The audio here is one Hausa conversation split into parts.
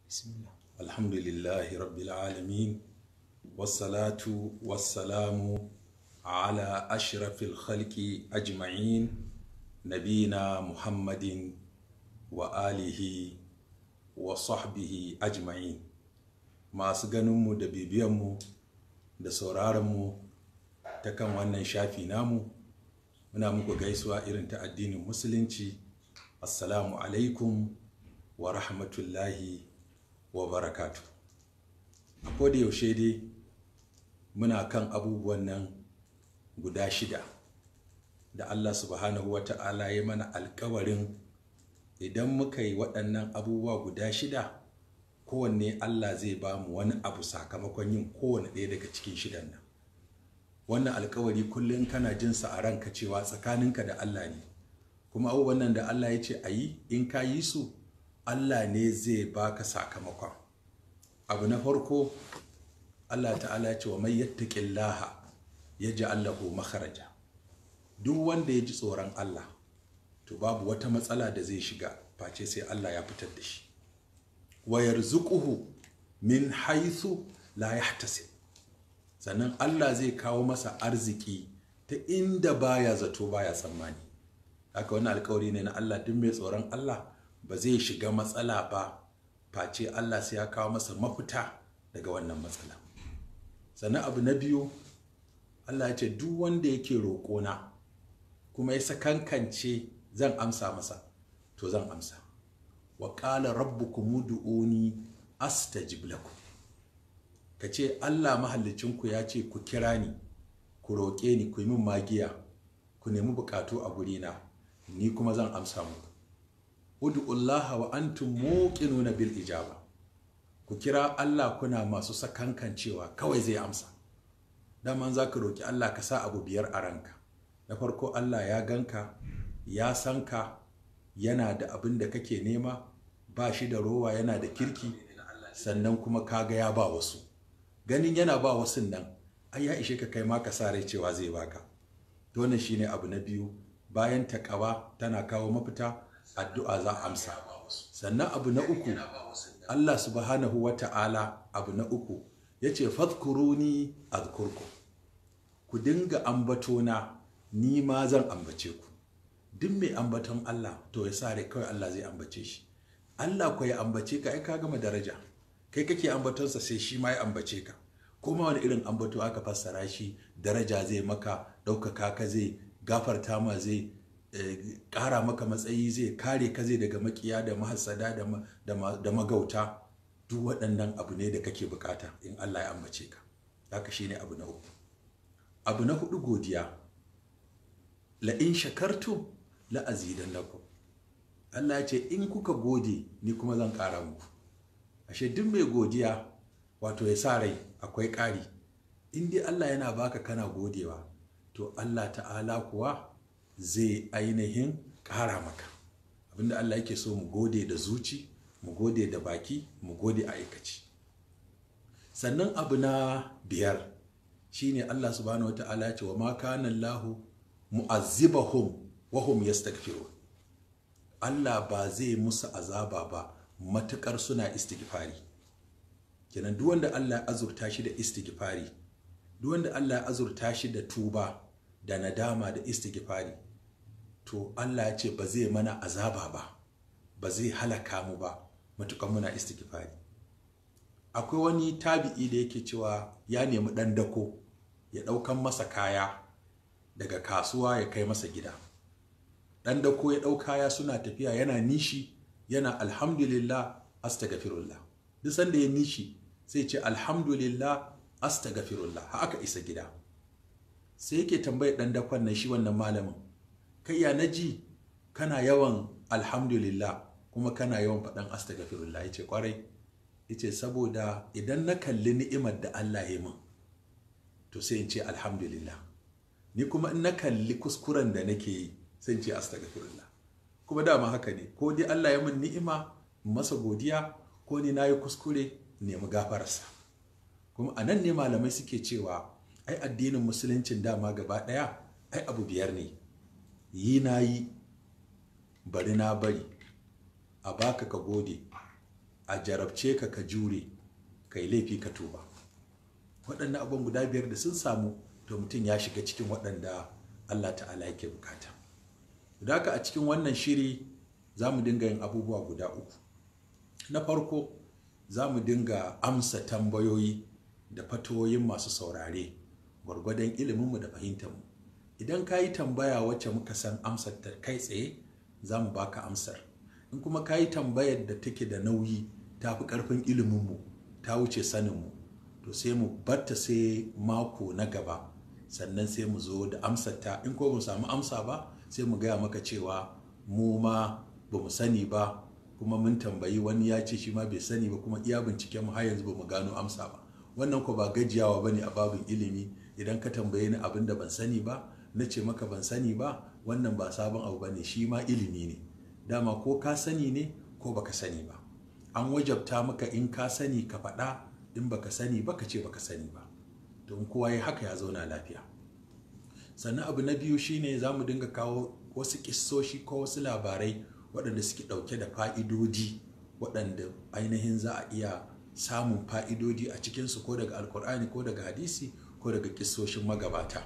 bismillah الحمد لله رب العالمين والصلاة والسلام على أشرف الخلق أجمعين نبينا محمد وآله وصحبه أجمعين masu ganinmu da bibiyanmu da sauraronmu ta kan wannan shafi namu muna muku gaisuwa irin ta addinin musulunci assalamu alaikum wa rahmatullahi wa barakatu a koda yaushe dai muna kan abubuwan nan guda shida da allah subhanahu wa ta'ala ya mana alkawarin idan muka yi waɗannan abubuwa guda shida kowanne allah zai ba mu wani abu sakamakon yin kowane ɗaya daga cikin shidan nan wannan alkawari kullum kana jinsa a ranka cewa tsakaninka da allah ne kuma abubuwan nan da allah ya ce a yi in ka yi su Allah ne zai baka sakamakon abu na farko Allah ta'ala ya ce wa mai yattaqillaha yaj'al lahu makharaja duk wanda ya ji tsoron Allah to babu wata matsala da zai shiga face sai Allah ya fitar da shi wa yarzuquhu min haythu la yahtasib sannan Allah zai kawo masa arziki ta inda baya zato baya tsammani haka wani alkawari ne na Allah duk mai tsoron Allah ba zai shiga matsala ba face Allah sai ya kawo masa mafita daga wannan matsala sannan abu na biyu Allah ya ce duk wanda yake roƙona kuma ya sakankance zan amsa masa to zan amsa wa qala rabbukum ud'uni astajib lakum ka ce Allah mahallicinku ya ce ku kira ni ku roƙe ni ku yi min magiya ku nemi bukatu a gurina ni kuma zan amsa muku ud'ullaha wa antum muqinuna bil ijaba ku kira Allah kuna masu sakankancewa kawai zai amsa daman za ka roƙi Allah ka sa abu biyar a ranka na farko Allah ya ganka ya san ka yana da abin da kake nema ba shi da rowa yana da kirki sannan kuma kaga ya ba wasu ganin yana ba wasu nan ai ya ishe ka kai ma ka sa rai cewa zai baka to wannan shine abu na biyu bayan takawa tana kawo mafita addu'a za a amsa sannan abu na uku Allah subhanahu wa ta'ala abu na uku ya ce fadkuruni azkurku ku dinga ambatona ni ma zan ambace ku duk mai ambaton Allah to ya sa rai kawai Allah zai ambace shi Allah ko ya ambace ka ai ka gama daraja kai kake ambatonsa sai shi ma ya ambace ka kuma wani irin ambato aka fassara shi daraja zai maka ɗaukaka ka zai gafarta ma zai ƙara maka matsayi zai kare ka zai daga makiya da mahassada da magauta duk waɗannan abu ne da kake bukata in Allah ya ambace ka haka shine abu na uku abu na hudu godiya la in shakartu la azidan lakum Allah ya ce in kuka gode ni kuma zan ƙara muku ashe duk mai godiya wato ya sa rai akwai ƙari in dai Allah yana baka kana godewa to Allah ta'ala kuwa zai ainihin ƙara maka abinda Allah yake so mu gode da zuci mu gode da baki mu gode a aikaci sannan abu na biyar shine Allah subhanahu wata'ala ce wa ma kana Allah mu'azzibahum wa hum yastaghfirun Allah ba zai musu azaba ba matukar suna istighfari kenan duk wanda Allah ya azurta shi da istighfari duk wanda Allah ya azurta shi da tuba da nadama da istighfari to Allah ya ce ba zai mana azaba ba ba zai halaka mu ba matukan muna istighfari akwai wani tabi'i da yake cewa ya nemi dan dako ya daukan masa kaya daga kasuwa ya kai masa gida dan dako ya dau kaya suna tafiya yana nishi yana alhamdulillah astaghfirullah duk sanda ya nishi sai ce alhamdulillah astaghfirullah haka isa gida sai yake tambayar dan dakon nan shi wannan malamin kai ya naji kana yawan alhamdulillah kuma kana yawan faɗan astaghfirullah yace kwarai yace saboda idan na kalli ni'imar da Allah ya min to sai in ce alhamdulillah ni kuma in na kalli kuskuren da nake yi sai in ce astaghfirullah kuma dama haka ne ko dai Allah ya min ni'ima masa godiya ko ni nayi kuskure nemi gafararsa kuma a nan ne malamai suke cewa ai addinin musuluncin dama gaba ɗaya ai abu biyar ne yi na yi bari na bari a baka ka gode a jarabce ka ka jure ka yi laifi ka tuba waɗannan abubuwan guda biyar da sun samu to mutum ya shiga cikin waɗanda allah ta'ala yake bukata da haka a cikin wannan shiri za mu dinga yin abubuwa guda uku na farko za mu dinga amsa tambayoyi da fatoyin masu saurare gwargwadon iliminmu da fahimtarmu idan ka yi tambaya wacce muka san amsar ta kai tsaye za mu baka amsar in kuma ka yi tambayar da take da nauyi ta fi ƙarfin iliminmu ta wuce saninmu to sai mu batta sai mako na gaba sannan sai mu zo da amsar ta in ko mu samu amsa ba sai mu gaya maka cewa mu ma ba mu sani ba kuma mun tambayi wani ya ce shi ma bai sani ba kuma iya binciken mu har yanzu ba mu gano amsa ba wannan ko ba gajiyawa bane a babin ilimi idan ka tambaye ni abin da ban sani ba na ce maka ban sani ba wannan ba sabon abu bane shi ma ilimi ne dama ko ka sani ne ko baka sani ba an wajabta maka in ka sani ka faɗa in baka sani ba ka ce baka sani ba don kowa ya haka ya zauna lafiya sannan abu na biyu shine za mu dinga kawo wasu kissoshi ko wasu labarai waɗanda suke ɗauke da fa'idodi waɗanda ainihin za a iya samun fa'idodi a cikinsu ko daga alkur'ani ko daga hadisi ko daga kissoshin magabata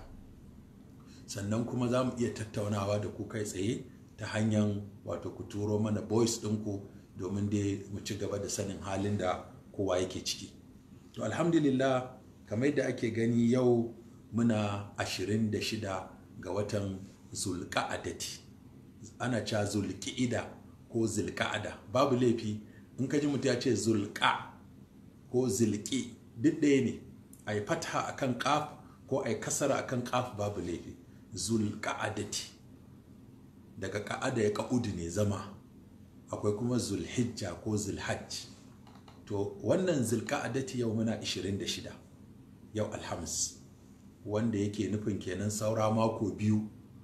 sannan kuma za mu iya tattaunawa da ku kai tsaye ta hanyar wato ku turo mana voice ɗinku domin dai mu ci gaba da sanin halin da kowa yake ciki to alhamdulillah kamar yadda ake gani yau muna 26 ga watan zulka'adati ana cewa zulki'ida ko zulka'ada babu laifi in ka ji mutum ya ce zulka ko zulki duk ɗaya ne a yi fata a kan ƙaf ko a yi kasara a kan ƙaf babu laifi zulka'adati daga ka'ada ya ka'udu ne zama akwai kuma zulhijja ko zulhajj to wannan zulka'adati yau muna 26 yau alhamis wanda yake nufin kenan saura mako biyu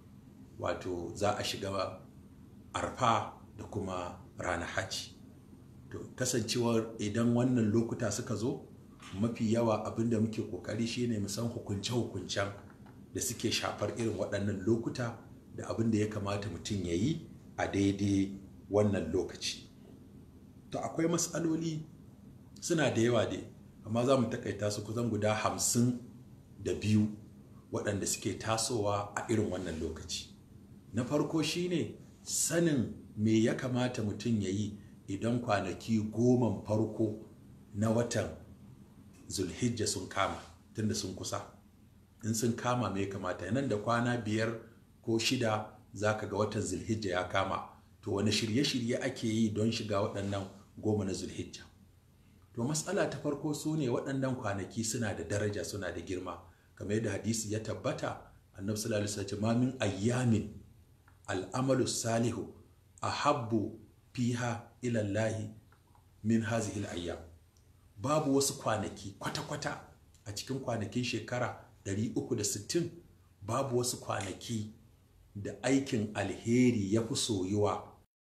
wato za a shiga arfa da kuma ranar hajji to kasancewar idan wannan lokuta suka zo mafi yawa abinda muke kokari shine mu san hukunce-hukuncen da suke shafar irin waɗannan lokuta da abin da ya kamata mutum ya yi a daidai wannan lokaci to akwai matsaloli suna da yawa dai amma za mu takaita su kusan guda hamsin da biyu waɗanda suke tasowa a irin wannan lokaci na farko shine sanin me ya kamata mutum ya yi idan kwanaki goma farko na watan zulhijja sun kama tunda sun kusa in sun kama me ya kamata nan da kwana biyar ko shida za ka ga watan zulhijja ya kama to wani shirye-shirye ake yi don shiga waɗannan goma na zulhijja to matsala ta farko su ne waɗannan kwanaki suna da daraja suna da girma kamar yadda hadisi ya tabbata annabi sallallahu alaihi wasallam min ayyamin al'amalu salihu ahabbu fiha ila Allah min hazihi al-ayyam babu wasu kwanaki kwata-kwata a cikin kwanakin shekara 360 babu wasu kwanaki da aikin alheri ya fi soyuwa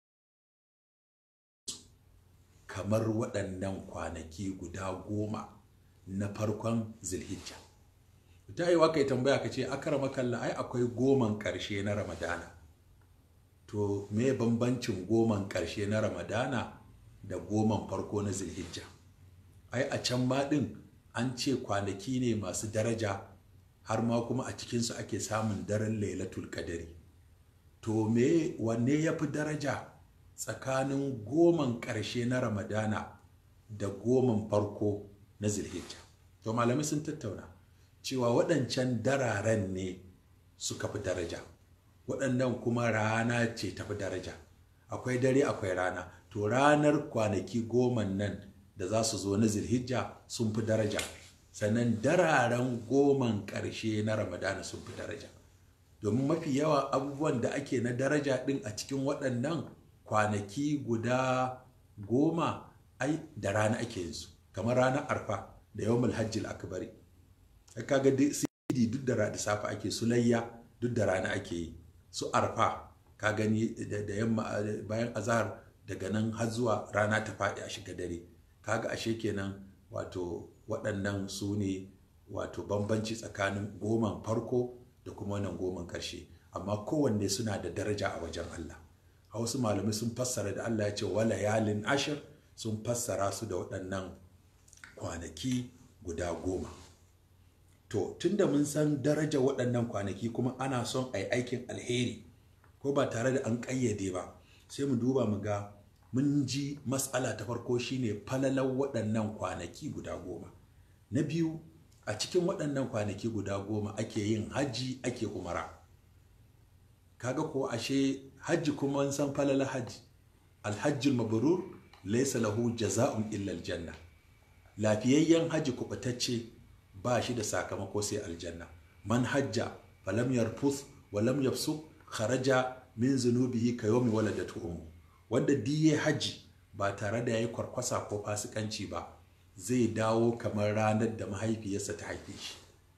kamar waɗannan kwanaki guda goma na farkon zilhijja ta yi kai tambaya ka ce akara makalla ai akwai goman ƙarshe na ramadana to me bambancin goman ƙarshe na ramadana da goman farko na zilhijja ai a can ma ɗin an ce kwanaki ne masu daraja har ma kuma a cikinsu ake samun daren lailatul kadari to me wanne ya fi daraja tsakanin goman ƙarshe na ramadana da goman farko na zilhijja to malamai sun tattauna cewa waɗancan dararen ne suka fi daraja waɗannan kuma rana ce ta fi daraja akwai dare akwai rana to ranar kwanaki goman nan da za su zo na zilhijja sun fi daraja sannan dararen goman ƙarshe na ramadana sun fi daraja domin mafi yawa abubuwan da ake na daraja ɗin a cikin waɗannan kwanaki guda goma ai da rana ake yin su kamar ranar arfa da yawan hajjil akbari kaga sidi duk da da safe ake sulayya duk da rana ake yi su arfa ka gani da yamma bayan azahar daga nan har zuwa rana ta faɗi a shiga dare kaga ashe kenan wato waɗannan su ne wato bambanci tsakanin goman farko da kuma wannan goman ƙarshe amma kowanne suna da daraja a wajen Allah a wasu malamai sun fassara da Allah ya ce wala yalin ashir sun fassara su da waɗannan kwanaki guda goma to tunda mun san daraja waɗannan kwanaki kuma ana son a yi aikin alheri ko ba tare da an ƙayyade ba sai mu duba mu ga mun ji matsala ta farko shine falalar waɗannan kwanaki guda goma na biyu a cikin waɗannan kwanaki guda goma ake yin hajji ake umara kaga ko ashe hajji kuma san falalar hajji alhajjul mabrur laysa lahu jaza'un illa aljanna lafiyayyen hajji kubatacce ba shi da sakamako sai aljanna man hajja falam yarfuth wa lam yafsuq kharaja min zunubihi ka yawmi waladatu ummu wanda diye hajji ba tare da yayi kwarkwasa ko fasikanci ba zai dawo kamar ranar da mahaifiyarsa ta haife shi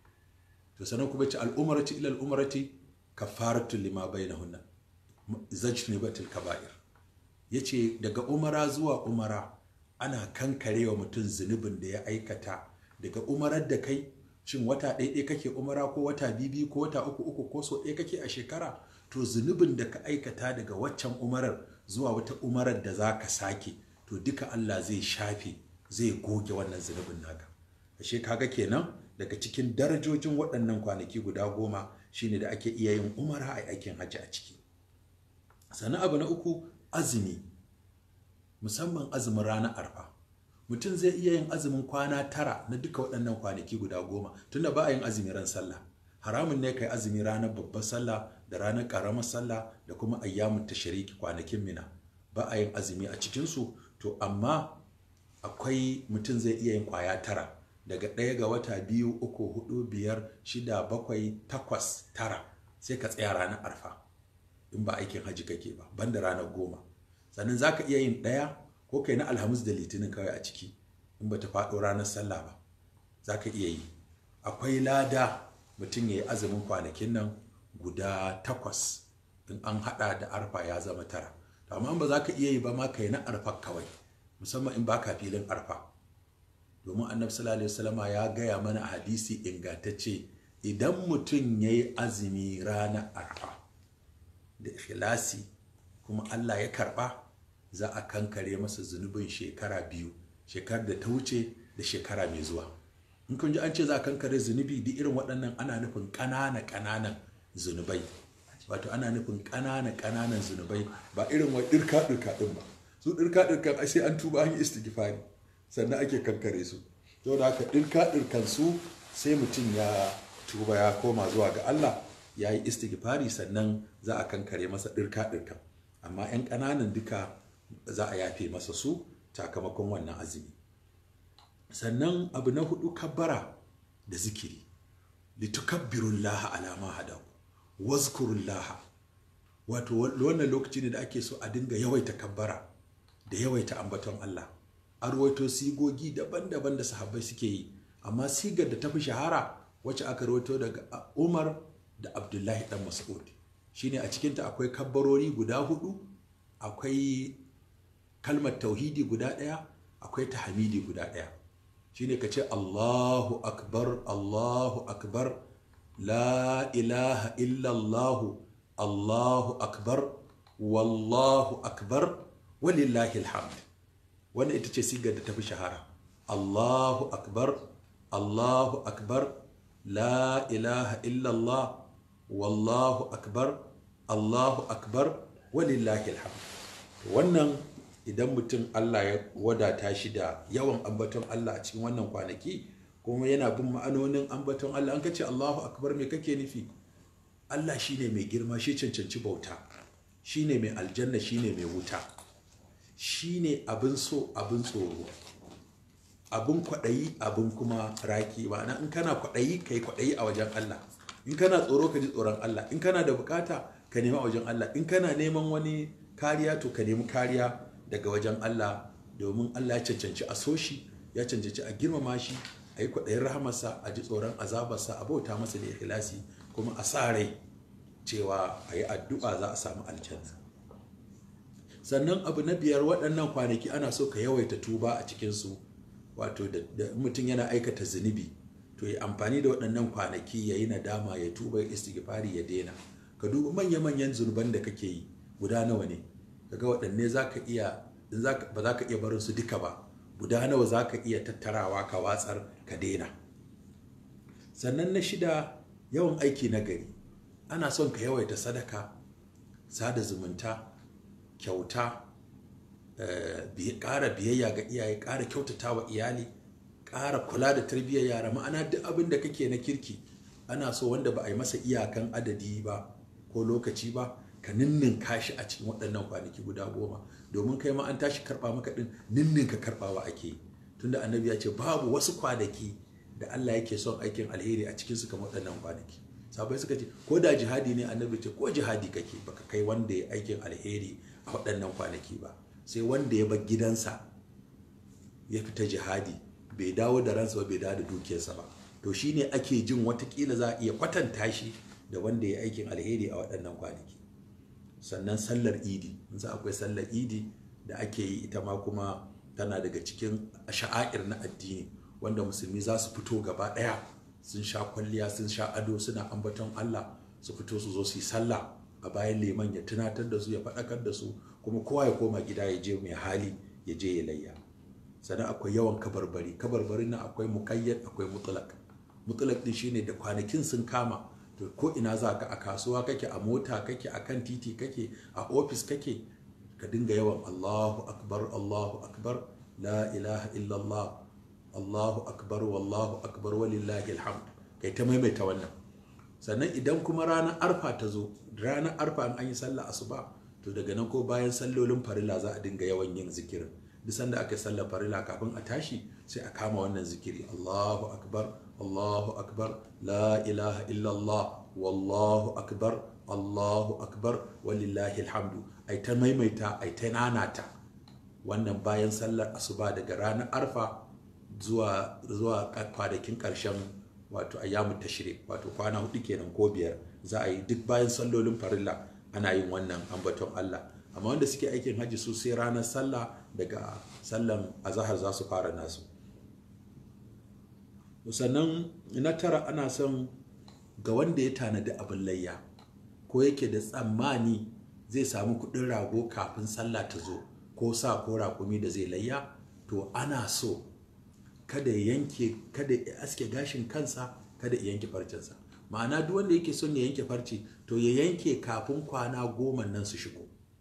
to sanan kuma ce al'umarati ila al'umarati kafaratu lima bainahunna zajnibatul kaba'ir yace daga umara zuwa umara ana kankarewa mutum zunubin da ya aikata daga umarar da kai shin wata ɗaya kake umara ko wata bibi ko wata uku uku ko so ɗaya kake a shekara to zunubin da ka aikata daga waccan umarar zuwa wata umarar da za ka sake to duka Allah zai shafe zai goge wannan zunubin naka ashe kaga kenan daga cikin darajojin waɗannan kwanaki guda goma shine da ake iya yin umara a aikin hajji a ciki sannan abu na uku azumi musamman azumin ranar arfa mutum zai iya yin azumin kwana tara na duka waɗannan kwanaki guda goma tunda ba a yin azumi ran sallah haramun ne kai azumi ranar babbar sallah da ranar ƙaramar sallah da kuma ayyamun tashariki kwanakin mina ba a yin azumi a cikinsu to amma akwai mutum zai iya yin kwaya tara daga ɗaya ga wata biyu uku hudu biyar shida bakwai takwas tara sai ka tsaya ranar arfa in ba aikin hajji kake ba banda ranar goma sannan za ka iya yin ɗaya ko kai na alhamis da litinin kawai a ciki in ba ta faɗo ranar sallah ba za ka iya yi akwai lada mutum ya yi azumin kwanakin nan guda takwas in an haɗa da arfa ya zama tara amma ba za ka iya yi ba ma kai na arfa kawai musamman in baka filin arfa domin annabi sallallahu alaihi wasallama ya gaya mana a hadisi ingantacce idan mutum ya yi azumi ranar arfa da ikhlasi kuma Allah ya karba za a kankare masa zunubin shekara biyu shekarar da ta wuce da shekara mai zuwa in kun ji an ce za a kankare zunubi duk irin waɗannan ana nufin ƙanana ƙananan zunubai wato ana nufin ƙanana ƙananan zunubai ba irin wa ɗirka ɗirka ɗin ba su ɗirka ɗirkan sai an tuba an yi istighfari sannan ake kankare su to da haka ɗirka ɗirkan su sai mutum ya tuba ya koma zuwa ga Allah ya yi istighfari sannan za a kankare masa ɗirka ɗirkan amma 'yan ƙananan duka za a yafe masa su sakamakon wannan azumi sannan abu na hudu kabbara da zikiri litukabbirullaha ala ma hadaku wazkurullaha wato wannan lokaci ne da ake so a dinga yawaita kabbara da yawaita ambaton Allah a ruwaito sigogi daban-daban da sahabbai suke yi amma sigar da ta fi shahara wacce aka ruwaito daga Umar da Abdullahi dan Mas'ud shine a cikinta akwai kabbarori guda hudu akwai kalmar tauhidi guda ɗaya akwai tahmidi guda ɗaya shine ka ce Allahu akbar Allahu akbar la ilaha illallah Allahu akbar wallahu akbar walillahi alhamd wannan ita ce sigar da tafi shahara Allahu akbar Allahu akbar la ilaha illallah wallahu akbar Allahu akbar walillahi alhamd wannan idan mutum Allah ya wadata shi da yawan ambaton Allah a cikin wannan kwanaki kuma yana bin ma'anonin ambaton Allah an kace Allahu akbar me kake nufi Allah shine mai girma shi cancanci bauta shine mai aljanna shine mai wuta shine abin so abin tsoro abin kwaɗayi abin kuma raki ma'ana in kana kwaɗayi kai kwaɗayi a wajen Allah in kana tsoro ka ji tsoron Allah in kana da bukata ka nema a wajen Allah in kana neman wani kariya to ka nemi kariya daga wajen Allah domin Allah ya cancanci a so shi ya cancanci a girmama shi a yi kwaɗayin rahamarsa a ji tsoron azabarsa a bauta masa da ikhlasi kuma a sa rai cewa a yi addu'a za a samu aljanna sannan abu na biyar waɗannan kwanaki ana so ka yawaita tuba a cikinsu wato da mutum yana aikata zunubi to ya amfani da waɗannan kwanaki ya yi nadama ya tuba ya istighfari ya daina ka duba manya-manyan zunuban da kake yi guda nawa ne kaga waɗanne za ka iya in ba za ka iya barin su duka ba guda nawa za ka iya tattarawa ka watsar ka daina sannan na shida yawan aiki na gari ana son ka yawaita sadaka sada zumunta kyauta ƙara biyayya ga iyaye ƙara kyautata wa iyali ƙara kula da tarbiyyar yara ma'ana duk abin da kake na kirki ana so wanda ba a yi masa iyakan adadi ba ko lokaci ba ka ninnin kashi a cikin waɗannan kwanaki guda goma domin kai ma an tashi karɓa maka ɗin ninnin ka karɓawa ake tunda annabi ya ce babu wasu kwanaki da Allah yake son aikin alheri a cikin su kamar waɗannan kwanaki sabai suka ce ko da jihadi ne annabi ce ko jihadi kake baka kai wanda ya aikin alheri a waɗannan kwanaki ba sai wanda ya bar gidansa ya fita jihadi bai dawo da ransa ba bai dawo da dukiyarsa ba to shine ake jin watakila za a iya kwatanta shi da wanda ya aikin alheri a waɗannan kwanaki sannan sallar idi za akwai sallar idi da ake yi ita ma kuma tana daga cikin sha'air na addini wanda musulmi za su fito gaba ɗaya sun sha kwalliya sun sha ado suna ambaton Allah su fito su zo su yi sallah a bayan liman ya tunatar da su ya faɗakar da su kuma kowa ya koma gida ya je mai hali ya je ya layya sannan akwai yawan kabarbari kabarbarin nan akwai muƙayyad akwai mutlaq mutlaq din shine da kwanakin sun kama to ko ina za ka a kasuwa kake a mota kake a kan titi kake a ofis kake ka dinga yawan Allahu akbar Allahu akbar la ilaha illallah Allahu akbar wallahu akbar walillahi alhamd kai ta maimaita wannan sannan idan kuma ranar arfa ta zo ranar arfa an yi sallah asuba to daga nan ko bayan sallolin farilla za a dinga yawan yin zikirin duk sanda aka sallar farilla kafin a tashi sai a kama wannan zikiri Allahu akbar Allahu akbar la ilaha illallah wallahu akbar Allahu akbar walillahi alhamdu ai ta maimaita ai ta nanata wannan bayan sallar asuba daga ranar arfa zuwa zuwa kwanakin karshen wato ayyamu tashrik wato kwana hudu kenan ko biyar za a yi duk bayan sallolin farilla ana yin wannan ambaton Allah amma wanda suke aikin hajji su sai ranar sallah daga sallan azahar za su fara nasu sannan na tara ana son ga wanda ya tanadi abin layya ko yake da tsammani zai samu kudin rago kafin sallah ta zo ko sa ko raƙumi da zai layya to ana so kada ya yanke kada ya aske gashin kansa kada ya yanke farcensa ma'ana duk wanda yake son ya yanke farce to ya yanke kafin kwana goma nan su shigo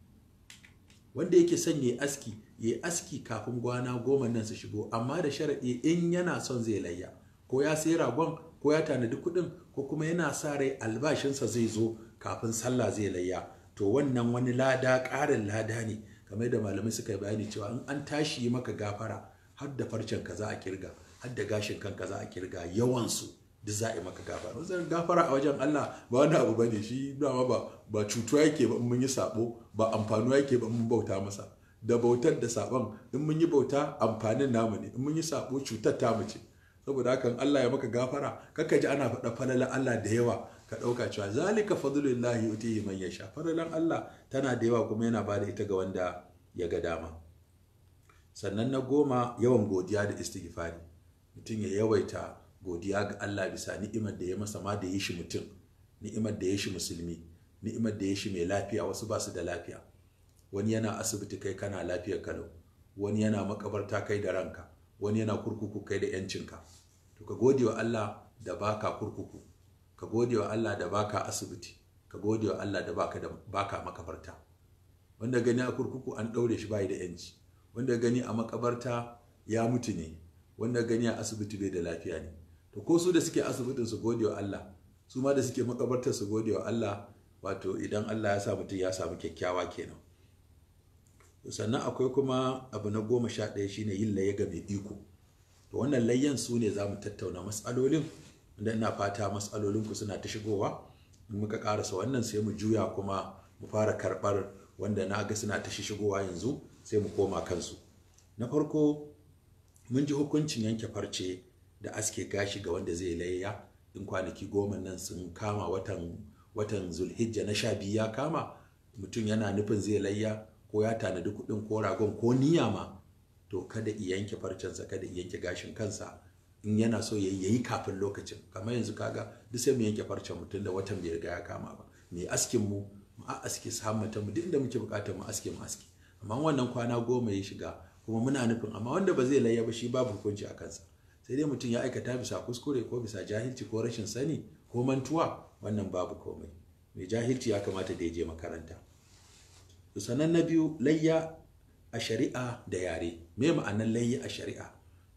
wanda yake son ya aski ya aski kafin kwana goma nan su shigo amma da sharaɗi in yana son zai layya ko ya sayi ragon ko ya tanadi kuɗin ko kuma yana sa rai albashinsa zai zo kafin sallah zai layya to wannan wani lada ƙarin lada ne kamar da malamai suka yi bayani cewa in an tashi yi maka gafara har da farcen ka za a kirga har da gashin kanka za a kirga yawansu duk za a yi maka gafara wajen gafara a wajen Allah ba wani abu bane shi dama ba ba cutuwa yake ba in mun yi sabo ba amfanuwa yake ba in mun bauta masa da bautar da sabon in mun yi bauta amfanin namu ne in mun yi sabo cutar tamu ce saboda hakan Allah ya maka gafara kaka ji ana faɗa falalan Allah da yawa ka ɗauka cewa zalika fadlullahi yutihi man yasha falalan Allah tana da yawa kuma yana bada ita ga wanda ya ga dama sannan na goma yawan godiya da istighfari mutum ya yawaita godiya ga Allah bisa ni'imar da ya masa ma da ya shi mutum ni'imar da ya shi musulmi ni'imar da ya shi mai lafiya wasu ba su da lafiya wani yana asibiti kai kana lafiyar kalau wani yana makabarta kai da ranka wani yana kurkuku kai da yancinka to ka gode wa Allah da baka kurkuku ka gode wa Allah da baka asibiti ka gode wa Allah da baka da baka makabarta wanda gani a kurkuku an ɗaure shi bai da yanci wanda gani a makabarta ya mutu ne wanda gani a asibiti bai da lafiya ne to ko su da suke asibitin su gode wa Allah su ma da suke makabartar su gode wa Allah wato idan Allah ya sa mutum ya samu kyakkyawa kenan sannan akwai kuma abu na goma sha ɗaya shine yin laye ga mai iko to wannan layyan su ne za mu tattauna matsalolin wanda ina fata matsalolinku suna ta shigowa in muka karasa wannan sai mu juya kuma mu fara karɓar wanda na ga suna ta shigowa yanzu sai mu koma kansu na farko mun ji hukuncin yanke farce da aske gashi ga wanda zai layya in kwanaki goma nan sun kama watan watan zulhijja na sha biyu ya kama mutum yana nufin zai layya ko ya tanadi kuɗin ko ragon ko niyya ma to kada i yanke farcensa kada i yanke gashin kansa in yana so ya yi kafin lokacin kamar yanzu kaga duk sai mu yanke farcen mutum da watan bai riga ya kama ba mai askin mu mu a aske samun mu duk inda muke bukatar mu aske mu aske amma wannan kwana goma ya shiga kuma muna nufin amma wanda ba zai layya ba shi babu hukunci a kansa sai dai mutum ya aikata bisa kuskure ko bisa jahilci ko rashin sani ko mantuwa wannan babu komai mai jahilci ya kamata da ya je makaranta sannan na biyu layya a shari'a da yare me ma'anar layya a shari'a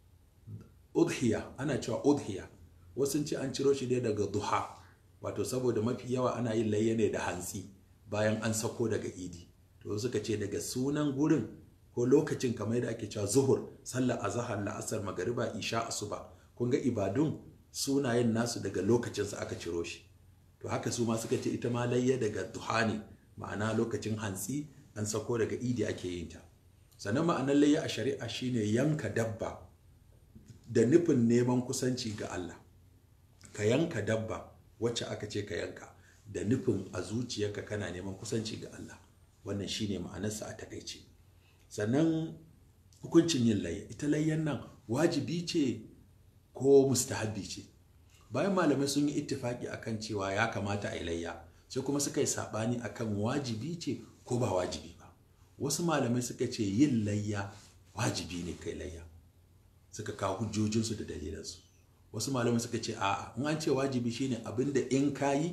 udhiya ana cewa udhiya wasu ce an ciro shi ne daga duha wato saboda mafi yawa ana yin layya ne da hantsi bayan an sako daga idi to suka ce daga sunan gurin ko lokacin kamar yadda ake cewa zuhur sallar azhar la'asar magariba isha asuba kun ga ibadun sunayen nasu daga lokacinsa aka ciro shi to haka su ma suka ce ita ma layya daga duha ne ma'ana lokacin hantsi an sako daga idi ake yin ta sannan ma'anar layya a shari'a shine yanka dabba da nufin neman kusanci ga Allah ka yanka dabba wacce aka ce ka yanka da nufin a zuciyarka kana neman kusanci ga Allah wannan shine ma'anarsa a takaice sannan hukuncin yin layya ita layyan nan wajibi ce ko mustahabbi ce bayan malamai sun yi ittifaki akan cewa ya kamata a yi layya sai kuma suka yi sabani akan wajibi ce ko ba wajibi ba wasu malamai suka ce yin layya wajibi ne kai layya suka kawo hujjojinsu da dalilansu wasu malamai suka ce a'a in an ce wajibi shine abinda in kayi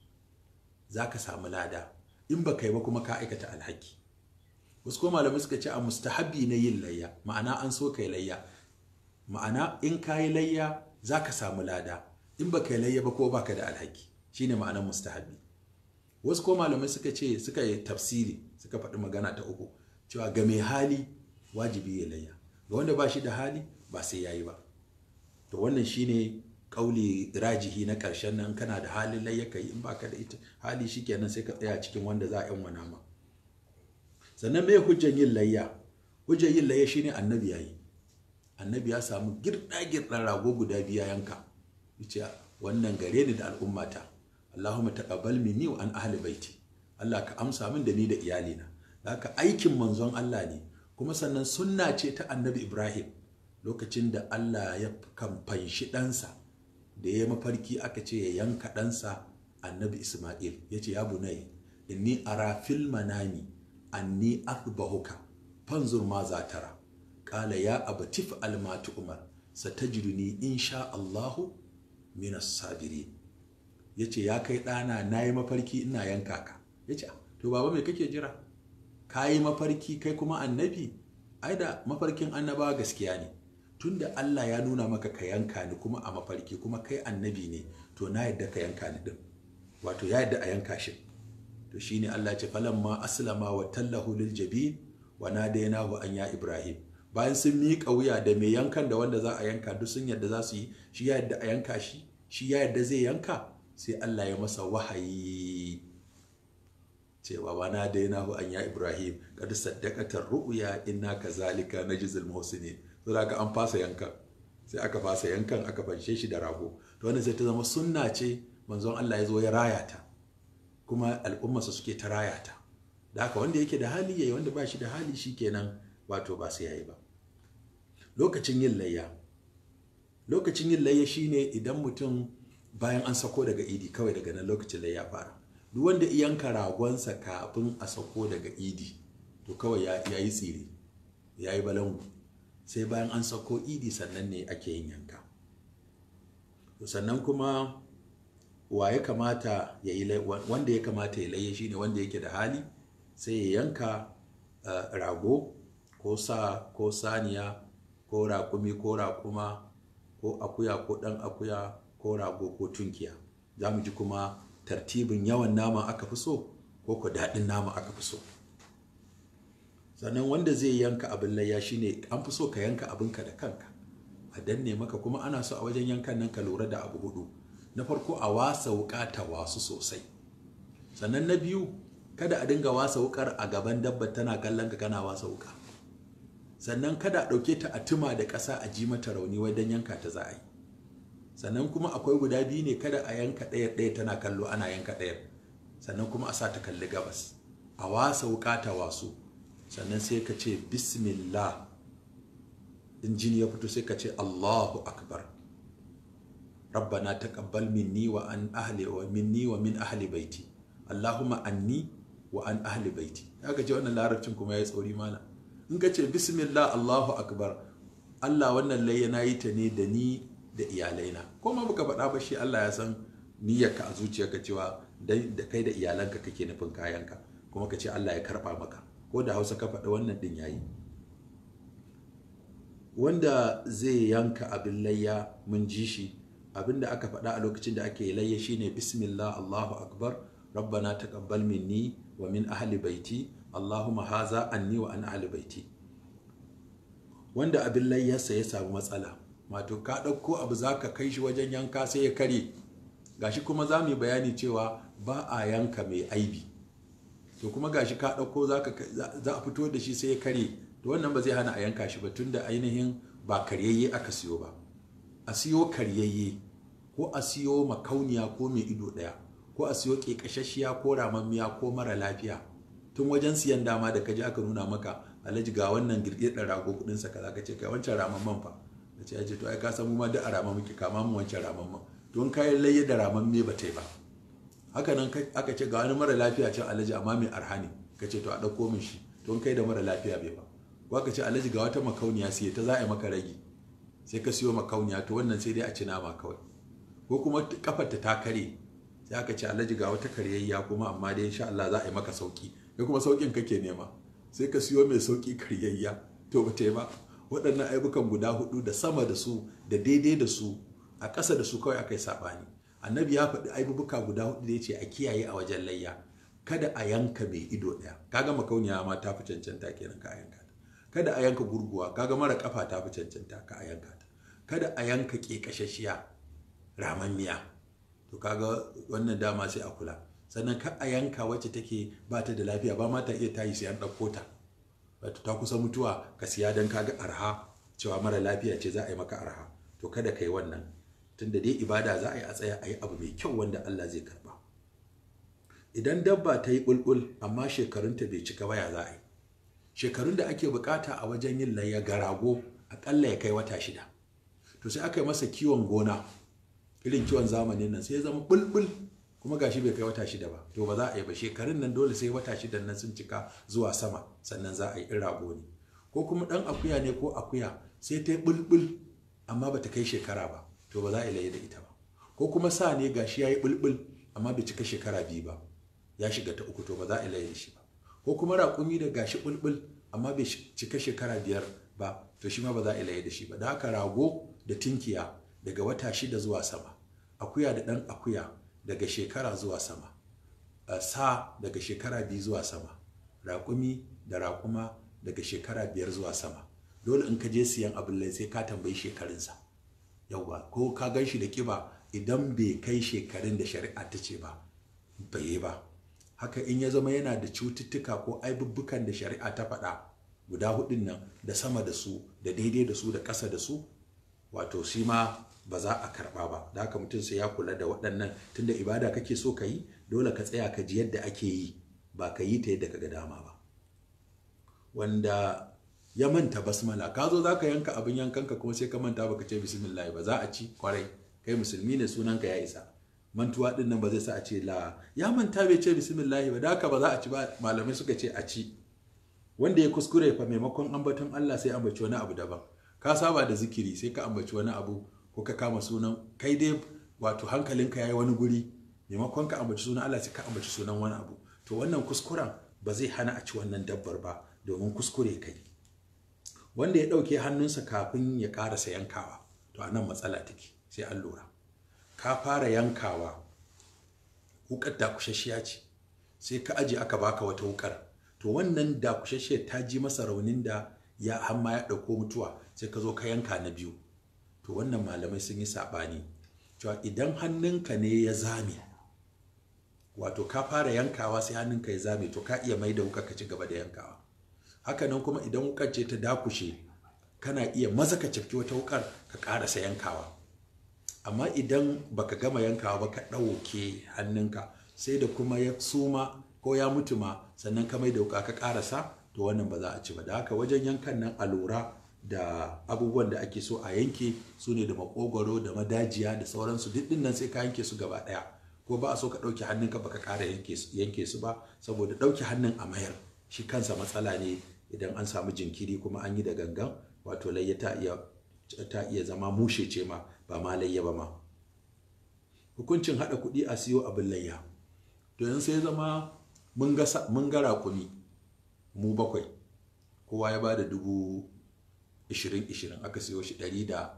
za ka samu lada in ba kai ba kuma ka aikata alhaki wasu kuma malamai suka ce a mustahabi na yin layya ma'ana an so kai layya ma'ana in kayi layya za ka samu lada in ba kai layya ba ko baka da alhaki shine ma'anar mustahabi wasu ko malamai suka ce suka yi tafsiri suka faɗi magana ta uku cewa ga mai hali wajibi ya layya ga wanda ba shi da hali ba sai yayi ba to wannan shine kauli rajihi na ƙarshen nan kana da halin layya kai in baka da ita hali shikenan sai ka tsaya cikin wanda za a yan wana ma sannan me hujjan yin layya hujjan yin layya shine annabi yayi annabi ya samu girda girdan rago guda biya yanka yace wannan gare ni da al'ummata Allahumma taqabbal minni wa an ahli baiti Allah ka amsa min da ni da iyalina haka aikin manzon Allah ne kuma sannan sunna ce ta annabi Ibrahim lokacin da Allah ya kamfanshi ɗansa da ya mafarki aka ce ya yanka ɗansa annabi Ismail ya ce ya bunai inni ara fil manami anni athbahuka fanzur ma za tara qala ya abatif almatu umar satajiduni insha Allahu min as-sabirin yace ya kai ɗana nayi mafarki ina yanka ka yace to baba me kake jira kayi mafarki kai kuma annabi ai da mafarkin annabawa gaskiya ne tunda Allah ya nuna maka ka yanka ni kuma a mafarki kuma kai annabi ne to na yadda ka yanka ni din wato ya yadda a yanka shi to shine Allah ya ce falamma aslama wa tallahu lil jabin wa nadaynahu an ya ibrahim bayan sun miƙa wuya da mai yankan da wanda za a yanka duk sun yadda za su yi shi ya yadda a yanka shi shi ya yadda zai yanka sai Allah ya masa wahayi cewa wa nadaynahu an ya ibrahim kad saddaqatar ru'ya inna kazalika najzil muhsinin saboda ka an fasa yankan sai aka fasa yankan aka fanshe shi da rago to wannan sai ta zama sunna ce manzon Allah ya zo ya raya ta kuma al'ummarsa suke ta raya ta da haka wanda yake da hali yayi wanda ba shi da hali shikenan wato ba sai yayi ba lokacin yin layya lokacin yin layya shine idan mutum bayan an sako daga idi kawai daga nan lokacin layya fara duk wanda yanka ragonsa kafin a sako daga idi to kawai ya yi tsire ya yi balangu sai bayan an sako idi sannan ne ake yin yanka sannan kuma wa ya kamata ya yi wanda ya kamata ya laye shine wanda yake da hali sai ya yanka rago ko sa ko saniya ko raƙumi ko raƙuma ko akuya ko ɗan akuya ko rago ko tunkiya za mu ji kuma tartibin yawan nama aka fi so ko ko daɗin nama aka fi so sannan wanda zai yanka abin layya shine an fi so ka yanka abinka da kanka a danne maka kuma ana so a wajen yankan nan ka lura da abu hudu na farko a wasa wuka ta wasu sosai sannan na biyu kada a dinga wasa wukar a gaban dabba tana kallon ka kana wasa wuka sannan kada a ɗauke ta a tuma da ƙasa a ji mata rauni wai don yanka ta za a yi sannan kuma akwai guda biyu ne kada a yanka ɗaya ɗaya tana kallo ana yanka ɗaya sannan kuma a sa ta kalli gabas a wasa wuka ta wasu sannan sai ka ce bismillah in jini ya fito sai ka ce allahu akbar rabbana taqabbal minni wa an ahli wa minni wa min ahli baiti allahumma anni wa an ahli baiti aka ce wannan larabcin kuma ya tsori mana in ka ce bismillah allahu akbar allah wannan layya na yi ta ne da ni da iyalaina ko ma baka faɗa ba shi allah ya san niyyarka a zuciyarka cewa da kai da iyalanka kake nufin kayanka kuma ka ce allah ya karɓa maka ko da hausa ka faɗa wannan ɗin yayi wanda zai yanka abin layya mun ji shi abin da aka faɗa a lokacin da ake layya shine bismillah allahu akbar rabbana taqabbal minni wa min ahli baiti allahumma haza anni wa an ahli baiti wanda abin layyarsa ya samu matsala wato ka ɗauko abu za ka kai shi wajen yanka sai ya kare gashi kuma za mu yi bayani cewa ba a yanka mai aibi to kuma gashi ka ɗauko za a fito da shi sai ya kare to wannan ba zai hana a yanka shi ba tunda ainihin ba karyayye aka siyo ba a siyo karyayye ko a siyo makauniya ko mai ido ɗaya ko a siyo ƙeƙashashiya ko ramammiya ko mara lafiya tun wajen siyan dama da kaji aka nuna maka alhaji ga wannan girgidar rago kudin sa kaza kace kai wancan ramamman fa kace yace to ai ka san mu ma duk a rama muke kama mu wancan ramamman to in kai layya da ramamme ba ta yi ba haka nan aka ce ga wani mara lafiya can alhaji amma mai arhani kace to a dauko min shi to in kai da mara lafiya bai ba ko aka ce alhaji ga wata makauniya sai ta za a yi maka ragi sai ka siyo makauniya to wannan sai dai a ci nama kawai ko kuma kafar ta kare sai aka ce alhaji ga wata karyayya kuma amma dai insha Allah za a yi maka sauki ya kuma saukin kake nema sai ka siyo mai sauki karyayya to ba ta yi ba waɗannan aibukan guda hudu da sama da su da daidai da su a ƙasa da su kawai aka yi saɓani annabi ya faɗi aibubuka guda hudu da ya ce a kiyaye a wajen layya kada a yanka mai ido ɗaya kaga makauniya ma ta fi cancanta kenan ka a yanka ta kada a yanka gurguwa kaga mara kafa ta fi cancanta ka a yanka ta kada a yanka ƙeƙashashiya ramammiya to kaga wannan dama sai a kula sannan ka a yanka wacce take ba ta da lafiya ba ma ta iya tayi sai an ɗauko ta wato ta kusa mutuwa ka siya don kaga arha cewa mara lafiya ce za a yi maka arha to kada ka yi wannan tunda dai ibada za a yi a tsaya a yi abu mai kyau wanda Allah zai karba idan dabba ta yi bulbul amma shekarunta bai cika ba ya za a yi shekarun da ake bukata a wajen yin layya ga rago akalla ya kai wata shida to sai aka yi masa kiwon gona irin kiwon zamanin nan sai ya zama bulbul kuma gashi bai kai wata shida ba to ba za a yi ba shekarun nan dole sai wata shida nan sun cika zuwa sama sannan za a yi in rago ne ko kuma dan akuya ne ko akuya sai ta yi bulbul amma bata kai shekara ba to ba za a yi laye da ita ba ko kuma sa ne gashi ya yi bulbul amma bai cika shekara biyu ba ya shiga ta uku to ba za a yi laye da shi ba ko kuma raƙumi da gashi bulbul amma bai cika shekara biyar ba to shi ma ba za a yi laye da shi ba da haka rago da tinkiya daga wata shida zuwa sama akuya da ɗan akuya daga shekara zuwa sama sa daga shekara biyu zuwa sama raƙumi da raƙuma daga shekara biyar zuwa sama dole in ka je siyan abin lai sai ka tambayi shekarunsa yauwa ko ka gan shi da kiba idan bai kai shekarun da shari'a ta ce ba bai yi ba haka in ya zama yana da cututtuka ko aibubbukan da shari'a ta faɗa guda hudun nan da sama da su da daidai da su da ƙasa da su wato shi ma ba za a karɓa ba da haka mutum sai ya kula da waɗannan tunda ibada kake so ka yi dole ka tsaya ka ji yadda ake yi ba ka yi ta yadda ka ga dama ba wanda ya manta basmala ka zo za ka yanka abin yankanka kuma sai ka manta baka ce bismillah ba za a ci kwarai kai musulmi ne sunanka ya isa mantuwa din nan ba zai sa a ce la ya manta bai ce bismillah ba da haka ba za a ci ba malamai suka ce a ci wanda ya kuskure fa maimakon ambaton Allah sai ambaci wani abu daban ka saba da zikiri sai ka ambaci wani abu ko ka kama sunan kai dai wato hankalinka yayi wani guri maimakon ka ambaci sunan Allah sai ka ambaci sunan wani abu to wannan kuskuren ba zai hana a ci wannan dabbar ba domin kuskure kai wanda ya ɗauke hannunsa kafin ya ƙarasa yankawa to a nan matsala take sai an lura ka fara yankawa wukar dakushashiya ce sai ka aje aka baka wata wukar to wannan dakushashiyar ta ji masa raunin da ya hamma ya ɗauko mutuwa sai ka zo ka yanka na biyu to wannan malamai sun yi saɓani cewa idan hannunka ne ya zame wato ka fara yankawa sai hannunka ya zame to ka iya mai da wuka ka ci gaba da yankawa hakanan kuma idan wukar ce ta dakushe kana iya maza ka cafki wata wukar ka ƙarasa yankawa amma idan baka gama yankawa ba ka ɗauke hannunka sai da kuma ya suma ko ya mutu ma sannan ka mai da wuka ka ƙarasa to wannan ba za a ci ba da haka wajen yankan nan a lura da abubuwan da ake so a yanke su ne da makogwaro da madajiya da sauransu duk nan sai ka yanke su gaba ɗaya ko ba a so ka ɗauke hannunka baka ƙara yanke su ba saboda ɗauke hannun a mayar shi kansa matsala ne idan an samu jinkiri kuma an yi da gangan wato layya ta iya ta iya zama mushe ce ma ba ma layya ba ma hukuncin haɗa kuɗi a siyo abin layya to yanzu sai zama mun ga mun ga raƙumi mu bakwai kowa ya ba da dubu ishirin ishirin aka siyo shi ɗari da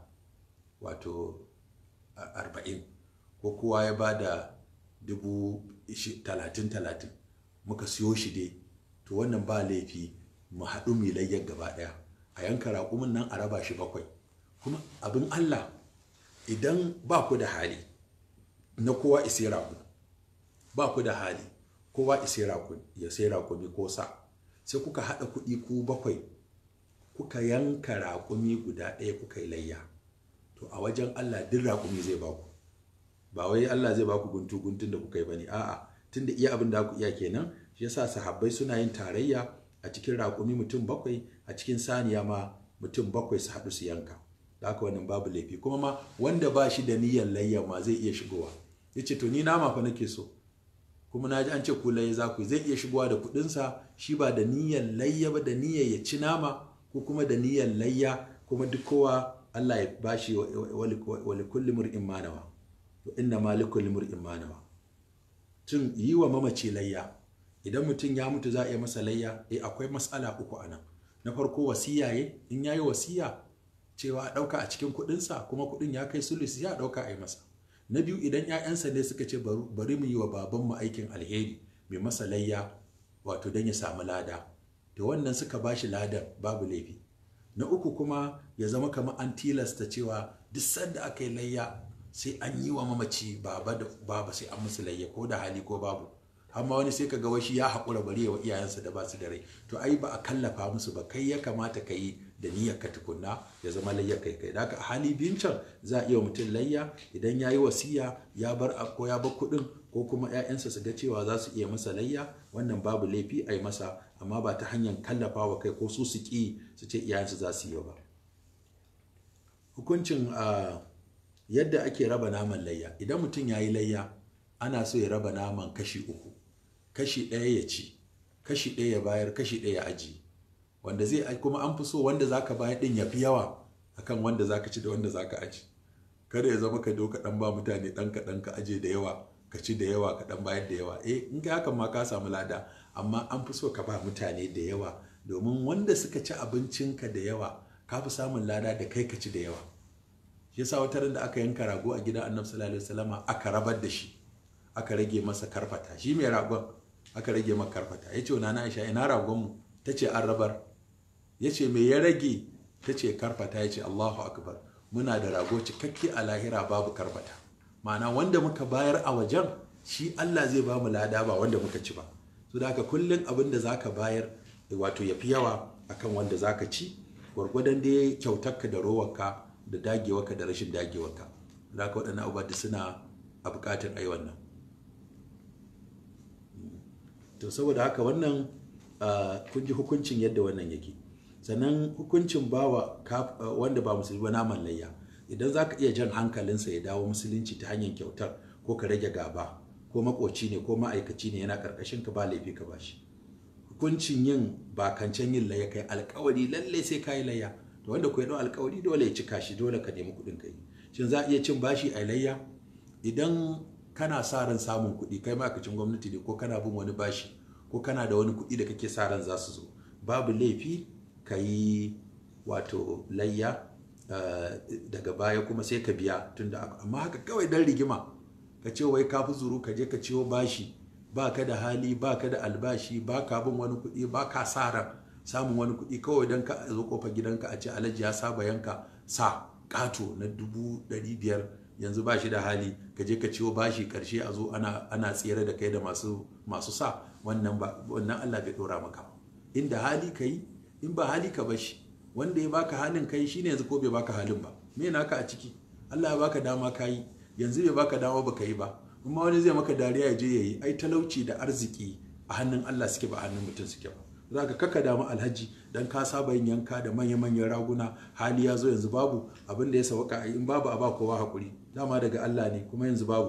wato arba'in ko kowa ya ba da dubu talatin talatin muka siyo shi dai to wannan ba laifi mu haɗu mu layyar gaba ɗaya a yanka raƙumin nan a raba shi bakwai kuma abin allah idan ba ku da hali na kowa isi raƙu ba ku da hali kowa isi raƙu ya sai raƙumi ko sa sai kuka haɗa kuɗi ku bakwai kuka yanka raƙumi guda ɗaya kuka yi layya to a wajen allah duk raƙumi zai ba ku ba wai Allah zai baku guntu guntun da kuka yi bane a'a tunda iya abin da ku iya kenan shi yasa sahabbai suna yin tarayya a cikin raƙumi mutum bakwai a cikin saniya ma mutum bakwai su haɗu su yanka da haka wannan babu laifi kuma ma wanda ba shi da niyyar layya ma zai iya shigowa ya ce to ni nama fa nake so kuma na ji an ce ku layya za ku zai iya shigowa da kuɗinsa shi ba da niyyar layya ba da niyyar ya ci nama ko kuma da niyyar layya kuma duk kowa Allah ya bashi wali kulli mur'in manawa inna malikul limur'in manawa tun yi wa mamaci layya idan mutum ya mutu za a yi masa layya eh akwai matsala uku a nan na farko wasiya ye in yayi wasiya cewa a ɗauka a cikin kuɗinsa kuma kuɗin ya kai sulus ya ɗauka a yi masa na biyu idan 'ya'yansa ne suka ce bari mu yi wa babanmu aikin alheri mai masa layya wato don ya samu lada da wannan suka ba shi ladan babu laifi na uku kuma ya zama kamar an tilasta cewa duk sanda aka yi layya sai an yi wa mamaci baba da baba sai an musu layya ko da hali ko babu amma wani sai ka ga washi ya haƙura bari wa iyayensa da ba su da rai to ai ba a kallafa musu ba kai ya kamata ka yi da niyyar ka tukunna ya zama layyar kai kai da haka hali biyun can za a iya mutum layya idan ya yi wasiya ya bar ko ya bar kuɗin ko kuma 'ya'yansa su ga cewa za su iya masa layya wannan babu laifi a yi masa amma ba ta hanyar kallafa wa kai ko su su ƙi su ce iyayensu za su yi ba hukuncin yadda ake raba naman layya idan mutum ya yi layya ana so ya raba naman kashi uku kashi ɗaya ya ci kashi ɗaya ya bayar kashi ɗaya ya aji wanda zai kuma an fi so wanda zaka bayar ɗin ya fi yawa akan wanda zaka ci da wanda zaka aji kada ya zama ka doka ɗan ba mutane ɗan kaɗan ka aje da yawa ka ci da yawa ka ɗan bayar da yawa eh in ka hakan ma ka samu lada amma an fi so ka ba mutane da yawa domin wanda suka ci abincinka da yawa ka fi samun lada da kai ka ci da yawa shi yasa wata da aka yanka rago a gidan annabi sallallahu alaihi wasallama aka rabar da shi aka rage masa karfata shi mai ragon aka rage masa karfata yace wa nana Aisha ina ragon mu tace an rabar yace me ya rage tace karfata yace Allahu akbar muna da rago cikakke a lahira babu karfata ma'ana wanda muka bayar a wajen shi Allah zai ba mu lada ba wanda muka ci ba so da haka kullun abin da zaka bayar wato yafi yawa akan wanda zaka ci gwargwadon dai kyautarka da rowarka da dagewarka da rashin dagewarka za ka waɗannan abubuwa da suna a buƙatar ai wannan to saboda haka wannan kun ji hukuncin yadda wannan yake sannan hukuncin bawa wanda ba musulmi ba naman layya idan za ka iya jan hankalinsa ya dawo musulunci ta hanyar kyautar ko ka rage gaba ko makoci ne ko ma'aikaci ne yana karkashin ka ba laifi ka bashi hukuncin yin bakancen yin layya kai alkawari lallai sai ka yi layya to wanda ku ya dau alkawari dole ya cika shi dole ka nemi kuɗin kai shin za a iya cin bashi a layya idan kana sa ran samun kuɗi kai ma'aikacin gwamnati ne ko kana bin wani bashi ko kana da wani kuɗi da kake sa ran za su zo babu laifi ka yi wato layya daga baya kuma sai ka biya tunda amma haka kawai dan rigima ka ce wai ka fi zuru ka je ka ciwo bashi ba ka da hali ba ka da albashi ba ka bin wani kuɗi ba ka sa ran samun wani kuɗi kawai don ka zo kofar gidanka a ce alhaji ya saba yanka sa ƙato na dubu ɗari biyar yanzu ba shi da hali ka je ka ciwo bashi karshe a zo ana ana tsere da kai da masu masu sa wannan ba wannan Allah bai dora maka inda hali kai in ba hali ka bashi wanda ya baka halin kai shine yanzu ko bai baka halin ba me naka a ciki Allah ya baka dama kai yanzu bai baka dama baka yi ba kuma wani zai maka dariya ya je yayi ai talauci da arziki a hannun Allah suke ba a hannun mutum suke ba za ka kaka damu alhaji dan ka saba yin yanka da manya-manyan raguna hali ya zo yanzu babu abin da ya sauka in babu a ba kowa hakuri dama daga Allah ne kuma yanzu babu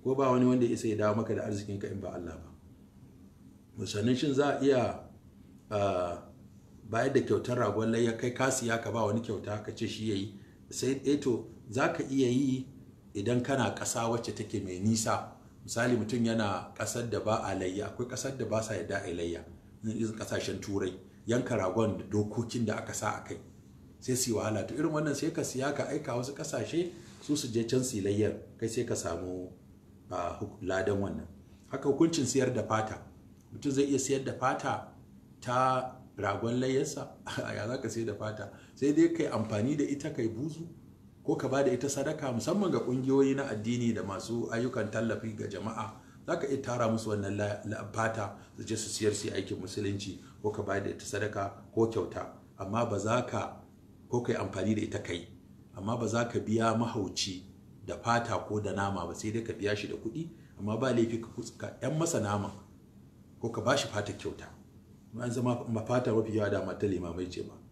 ko ba wani wanda ya isa ya dawo maka da arzikinka in ba Allah ba sannan shin za a iya bayar da kyautar ragon layya kai ka siya ka ba wani kyauta ka ce shi yayi sai eto za ka iya yi idan kana ƙasa wacce take mai nisa misali mutum yana ƙasar da ba a layya akwai ƙasar da ba sa yadda a layya irin ƙasashen turai yanka ragon da dokokin da aka sa a kai sai su yi wahala to irin wannan sai ka siya ka aika wasu ƙasashe su su je can su layyar kai sai ka samu ladan wannan haka hukuncin siyar da fata mutum zai iya siyar da fata ta ragon layyarsa ya za ka sayar da fata sai dai kai amfani da ita kai buzu ko ka ba da ita sadaka musamman ga kungiyoyi na addini da masu ayyukan tallafi ga jama'a za ka iya tara musu wannan fata su je su siyar su aikin musulunci ko ka ba da ita sadaka ko kyauta amma ba za ka ko kai amfani da ita kai amma ba za ka biya mahauci da fata ko da nama ba sai dai ka biya shi da kuɗi amma ba laifi ka yan masa nama ko ka ba shi fata kyauta an zama mafata mafi yawa da mata limamai ce ba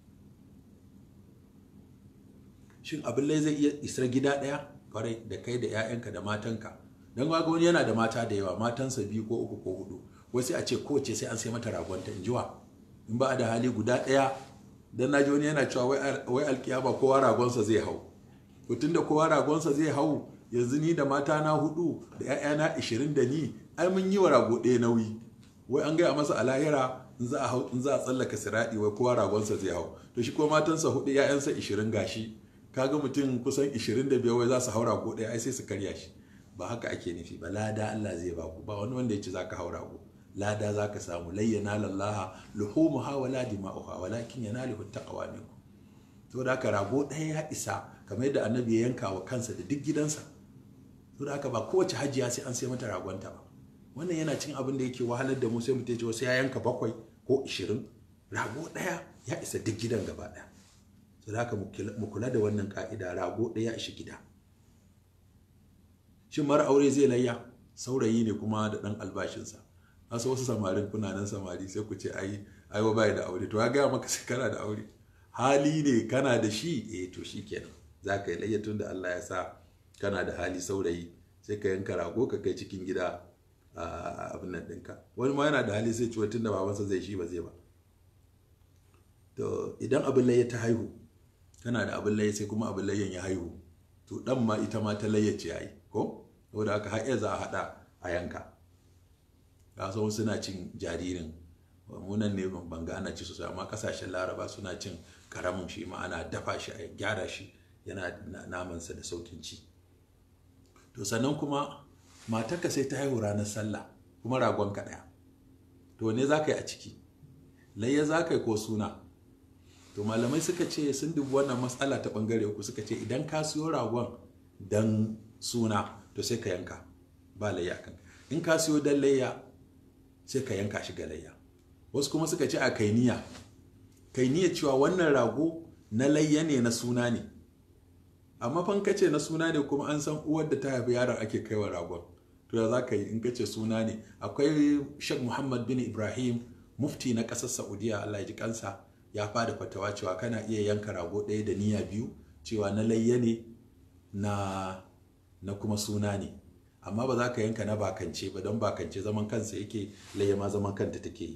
shin abin lai zai iya isar gida ɗaya kwarai da kai da 'ya'yanka da matanka don ga wani yana da mata da yawa matansa biyu ko uku ko hudu wai sai a ce kowace sai an sai mata ragonta in jiwa in ba a da hali guda ɗaya don na ji wani yana cewa wai alkiyama kowa ragonsa zai hau to tunda kowa ragonsa zai hau yanzu ni da mata na hudu da 'ya'yana ishirin da ni ai mun yi wa rago ɗaya nauyi wai an gaya masa a lahira in za a hau in za a tsallaka siraɗi wai kowa ragonsa zai hau to shi ko matansa hudu 'ya'yansa ishirin gashi kaga mutum kusan 25 wai za su haura ko ɗaya ai sai su karya shi ba haka ake nufi ba lada Allah zai baku ba wani wanda ya ce zaka haura ko lada zaka samu layyana lallaha luhumuha wala dima'uha walakin yanaluhu taqwa minkum to da haka rago ɗaya ya isa kamar yadda annabi ya yanka wa kansa da duk gidansa to da haka ba kowace hajiya sai an sai mata ragonta ba wannan yana cin abin da yake wahalar da mu sai mutum ya ce wasu ya yanka bakwai ko ishirin rago ɗaya ya isa duk gidan gaba ɗaya su haka mu kula da wannan ka'ida rago ɗaya ishi gida shin mara aure zai layya saurayi ne kuma da ɗan albashinsa wasu wasu samarin kuna nan samari sai ku ce ai ai bai da aure to ya gaya maka sai kana da aure hali ne kana da shi eh to shi kenan za ka yi layya tun da Allah ya sa kana da hali saurayi sai ka yanka rago ka kai cikin gida a abin nan ɗinka wani ma yana da hali sai ciwo tun da babansa zai shi ba zai ba to idan abin layya ta haihu kana da abin layya sai kuma abin layyan ya haihu to dan ma ita ma ta layyace yayi ko saboda haka har za a hada a yanka ga so suna cin jaririn munan ne ban ga ana ci sosai amma kasashen laraba suna cin karamin shi ma ana dafa shi a gyara shi yana namansa da saukin ci to sannan kuma matarka sai ta haihu ranar sallah kuma ragon ka daya to ne za ka yi a ciki layya za ka yi ko suna to malamai suka ce sun dubi wannan matsala ta bangare uku suka ce idan ka siyo ragon dan suna to sai ka yanka ba layya kan in ka siyo dan layya sai ka yanka shi ga layya wasu kuma suka ce a kainiya kainiya cewa wannan rago na layya ne na suna ne amma fan kace na suna ne kuma an san uwar da ta haifi yaron ake kaiwa ragon to da za ka yi in kace suna ne akwai shek muhammad bin ibrahim mufti na ƙasar saudiya allah ya ji kansa ya fada fatawa cewa kana iya yanka rago ɗaya da niyya biyu cewa na layya ne na na kuma suna ne amma ba za ka yanka na bakance ba don bakance zaman kansa yake layya ma zaman kanta take yi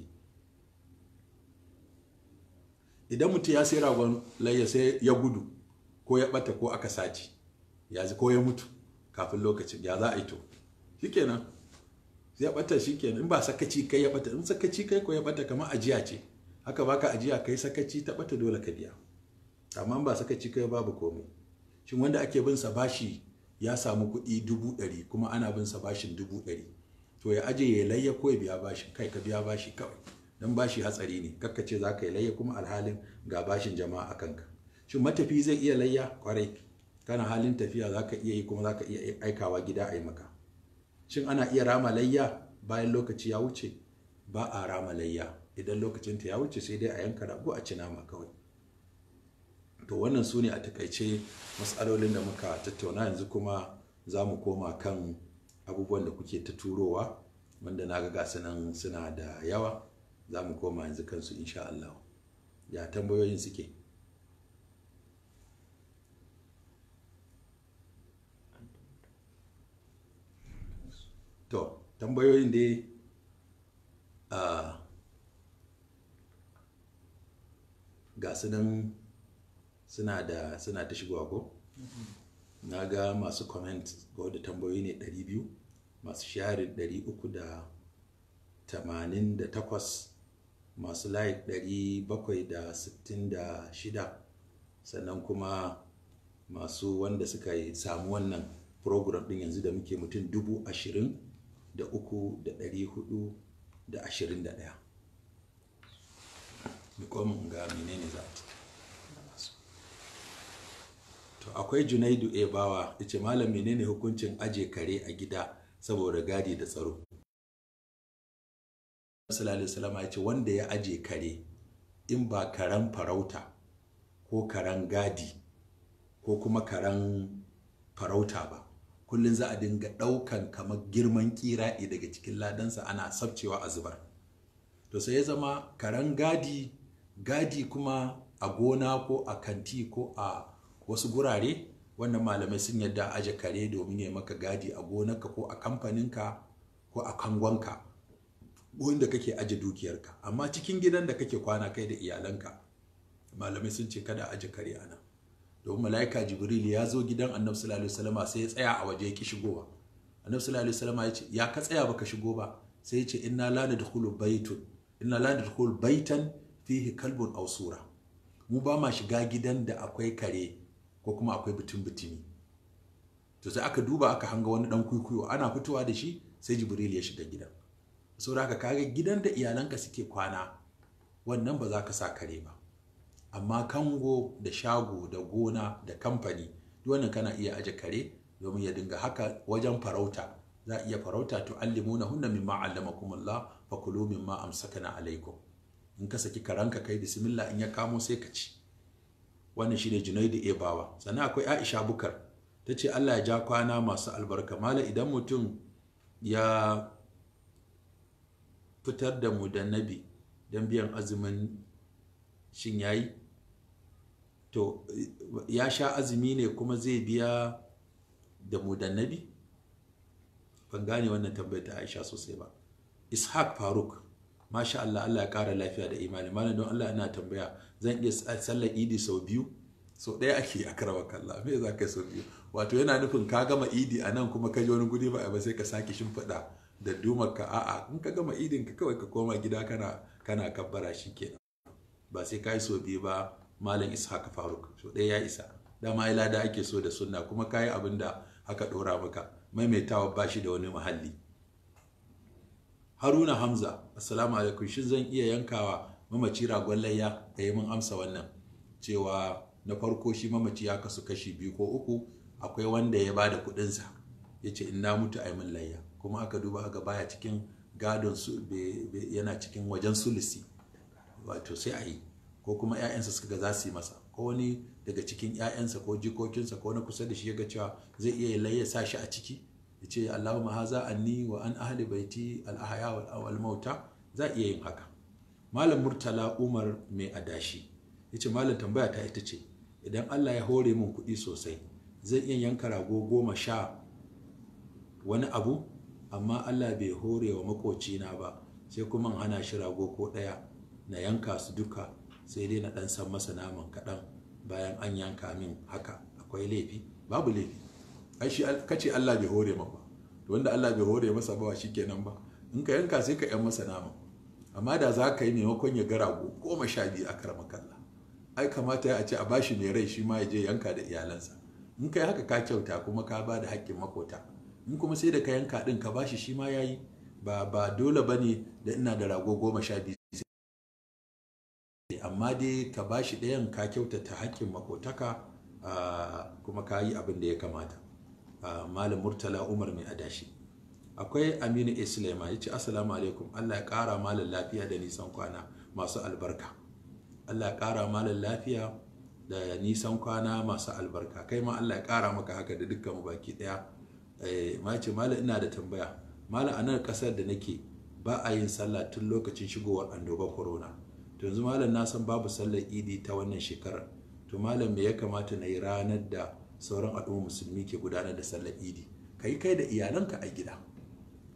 idan mutum ya sai ragon layya sai ya gudu ko ya bata ko aka sace ya ko ya mutu kafin lokacin ya za a yi to shikenan ya bata shikenan in ba sakaci kai ya bata in sakaci kai ko ya bata kamar ajiya ce haka baka ajiya kai sakaci ta bata dole ka biya amma ba sakaci kai babu komai shin wanda ake bin sa bashi ya samu kuɗi dubu ɗari kuma ana bin sa bashin dubu ɗari to ya aje ya layya ko ya biya bashin kai ka biya bashi kawai dan bashi hatsari ne kakka ce za ka yi layya kuma alhalin ga bashin jama'a a kanka shin matafi zai iya layya kwarai kana halin tafiya za ka iya yi kuma za ka iya aikawa gida a yi maka shin ana iya rama layya bayan lokaci ya wuce ba a rama layya idan lokacinta ya wuce sai dai a yanka rago a ci nama kawai to wannan su ne a takaice matsalolin da muka tattauna yanzu kuma za mu koma kan abubuwan da kuke ta turowa wanda na ga gasu nan suna da yawa za mu koma yanzu kansu insha Allah ya tambayoyin suke to tambayoyin dai a ga su nan suna da suna ta shigowa ko na ga masu comment ko da tambayoyi ne 200 masu sharing 388 masu like 766 sannan kuma masu wanda suka yi samu wannan program din yanzu da muke mutum dubu ashirin da uku da ɗari hudu da ashirin da ɗaya mikomin ga menene za to akwai junaidu e bawa ya ce malam menene hukuncin aje kare a gida saboda gadi da tsaro sallallahu alaihi ya ce wanda ya aje kare in ba karen farauta ko karen gadi ko kuma karen farauta ba kullum za a dinga ɗaukan kamar girman kira'i daga cikin ladansa ana sabcewa a zubar to sai ya zama karen gadi gadi kuma a gona ko a kanti ko a wasu gurare wannan malamai sun yadda aje kare domin ya maka gadi a gonarka ko a kamfaninka ko a kangonka wanda kake aje dukiyarka amma cikin gidan da kake kwana kai da iyalanka malamai sun ce kada aje kare a nan domin mala'ika jibril ya zo gidan annabi sallallahu alaihi wasallam sai ya tsaya a waje ya ki shigowa annabi sallallahu alaihi wasallam ya ce ya ka tsaya baka shigo ba sai ya ce inna la nadkhulu baytun inna la nadkhulu baytan fihi kalbun aw sura mu ba ma shiga gidan da akwai kare ko kuma akwai butun butumi to sai aka duba aka hanga wani dan kuikuyo ana fitowa da shi sai jibril ya shiga gidan saboda haka kaga gidan da iyalanka suke kwana wannan ba za ka sa kare ba amma kango da shago da gona da kamfani duk wannan kana iya aje kare domin ya dinga haka wajen farauta za a iya farauta to allimuna hunna mimma allamakumullah fakulu mimma amsakana alaikum in ka saki karanka kai bismillah in ya kamo sai ka ci wannan shine junaidu ebawa sannan akwai aisha bukar ta ce allah ya ja kwana masu albarka mala idan mutum ya fitar da mu da nabi don biyan azumin shin yayi to ya sha azumi ne kuma zai biya da mu da nabi ban gane wannan tambayar ta aisha sosai ba ishaq faruk masha Allah Allah ya kara lafiya da imani malam don Allah ina tambaya zan iya sallar idi sau biyu sau ɗaya ake a karawa kalla me za ka sau biyu wato yana nufin ka gama idi a nan kuma ka je wani guri ba ba sai ka sake shimfiɗa da dumar ka a'a in ka gama idin ka kawai ka koma gida kana kana kabbara shi kenan ba sai ka yi sau biyu ba malam ishaq faruk sau ɗaya ya isa dama ai lada ake so da sunna kuma ka yi abin da aka ɗora maka maimaitawa ba shi da wani muhalli haruna hamza assalamu alaikum shin zan iya yankawa mamaci ragon layya da yi mun amsa wannan cewa na farko shi mamaci ya kasu kashi biyu ko uku akwai wanda ya bada kudinsa ya ce in na mutu a min layya kuma aka duba aka baya cikin gadon su yana cikin wajen sulisi wato sai a yi ko kuma 'ya'yansa suka ga za su yi masa ko wani daga cikin 'ya'yansa ko jikokinsa ko na kusa da shi ya ga cewa zai iya layya sa shi a ciki ya ce Allahumma haza anni wa an ahli baiti al-ahya wal mauta za iya yin haka malam murtala umar mai adashi ya ce malam tambaya ta ita ce idan Allah ya hore min kuɗi sosai zai iya yanka rago goma sha wani abu amma Allah bai hore wa makocina ba sai kuma hana shi rago ko ɗaya na yanka su duka sai dai na ɗan san masa naman kaɗan bayan an yanka min haka akwai laifi babu laifi ai shi kace Allah bai hore ma ba to wanda Allah bai hore masa ba kenan ba in ka yanka sai ka yan masa nama amma da za ka yi maimakon ya gara goma sha biyu a karama kalla ai kamata a ce a bashi mai rai shi ma ya je yanka da iyalansa in ka yi haka ka kyauta kuma ka ba da haƙƙin makota in kuma sai da ka yanka ɗin ka bashi shi ma ya yi ba ba dole ba ne da ina da rago goma sha biyu amma dai ka bashi ɗayan ka kyautata haƙƙin makotaka kuma ka yi abin da ya kamata malam murtala umar mai adashi akwai aminu islama ya ce assalamu alaikum allah ya kara malam lafiya da nisan kwana masu albarka allah ya kara malam lafiya da nisan kwana masu albarka kai ma allah ya kara maka haka da dukkan mu baki daya ma ce malam ina da tambaya malam a nan kasar da nake ba a yin sallah tun lokacin shigowar annobar corona to yanzu malam na san babu sallar idi ta wannan shekarar to malam me ya kamata na yi ranar da sauran al'umma musulmi ke gudanar da sallar idi ka yi kai da iyalanka a gida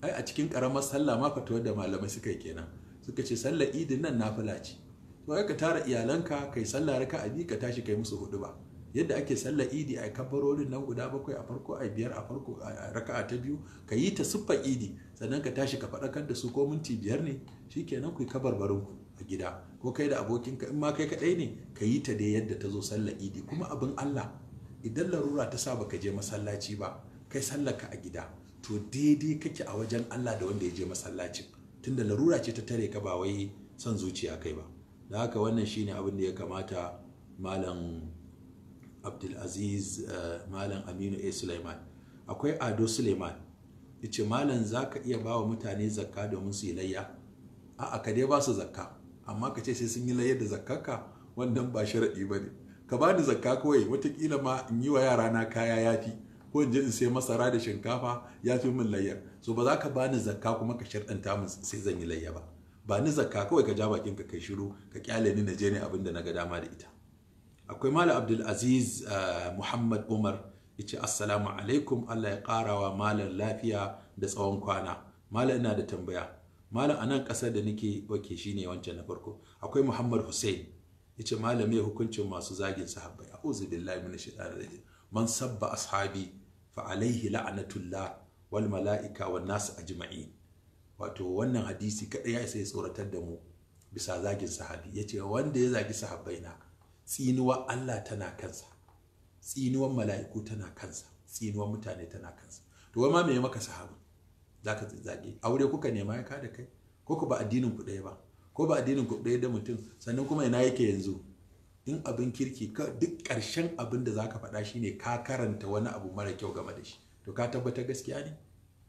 ai a cikin karamar sallah ma fatuwar da malamai suka yi kenan suka ce sallar idin nan nafila ce to ka tara iyalanka kai sallah raka a ka tashi kai musu hudu ba yadda ake sallar idi a kabarorin nan guda bakwai a farko a biyar a farko a raka'a ta biyu ka yi ta siffar idi sannan ka tashi ka faɗakar da su ko minti biyar ne shikenan ku yi kabarbarin ku a gida ko kai da abokinka in ma kai kaɗai ne ka yi ta dai yadda ta zo sallar idi kuma abin Allah idan larura ta sa baka je masallaci ba kai sallarka a gida to daidai kake a wajen Allah da wanda ya je masallacin tunda larura ce ta tare ka ba wai son zuciya kai ba da haka wannan shine abin da ya kamata malam abdulaziz malam aminu a suleiman akwai ado suleiman yace malam za ka iya ba wa mutane zakka domin su yi layya a ka dai ba su zakka amma ka ce sai sun yi layyar da zakkarka wannan ba sharaɗi ba ne ka ba ni zakka kawai watakila ma in yi wa yara na kaya yafi ko in je in sai masara da shinkafa ya fi min layyar so ba za ka ba ni zakka kuma ka sharɗanta min sai zan yi layya ba ba ni zakka kawai ka ja bakin ka kai shiru ka kyale ni na je ne abin da na ga dama da ita akwai malam abdulaziz muhammad umar ya ce assalamu alaikum allah ya karawa malam lafiya da tsawon kwana malam ina da tambaya malam a nan ƙasar da nake wake shine wancan na farko akwai muhammad hussein ya ce malam ya hukuncin masu zagin sahabbai a uzu billahi min shaitanir rajim man sabba ashabi fa alaihi la'anatullah wal mala'ika wan nas ajma'in wato wannan hadisi kadai ya isa ya tsoratar da mu bisa zagin sahabi yace wanda ya zagi sahabbai na tsinuwar Allah tana kansa tsinuwar mala'iku tana kansa tsinuwar mutane tana kansa to wai ma me maka sahabi zaka zage aure kuka nema ya kada kai ko ku ba addinin ku ɗaya ba ko ba addinin ku ɗaya da mutum sannan kuma ina yake yanzu in abin kirki duk ƙarshen abin da zaka faɗa shine ka karanta wani abu mara kyau game da shi to ka tabbatar gaskiya ne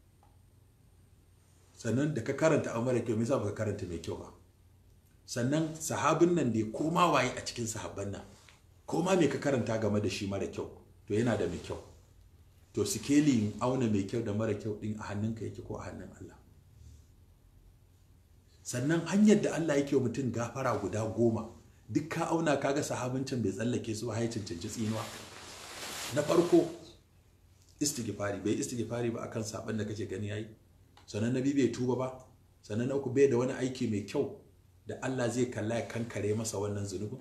sannan da ka karanta abu mara kyau me yasa baka karanta mai kyau ba sannan sahabin nan da koma waye a cikin sahabban nan koma me ka karanta game da shi mara kyau to yana da mai kyau to sikelin auna mai kyau da mara kyau din a hannunka yake ko a hannun Allah sannan hanyar da Allah yake wa mutum gafara guda goma duk ka auna kaga sahabin can bai tsallake su ba ya cancanci tsinuwa na farko istighfari bai istighfari ba akan saban da kake gani yayi sannan nabi bai tuba ba sannan na uku bai da wani aiki mai kyau da Allah zai kalla ya kankare masa wannan zunubin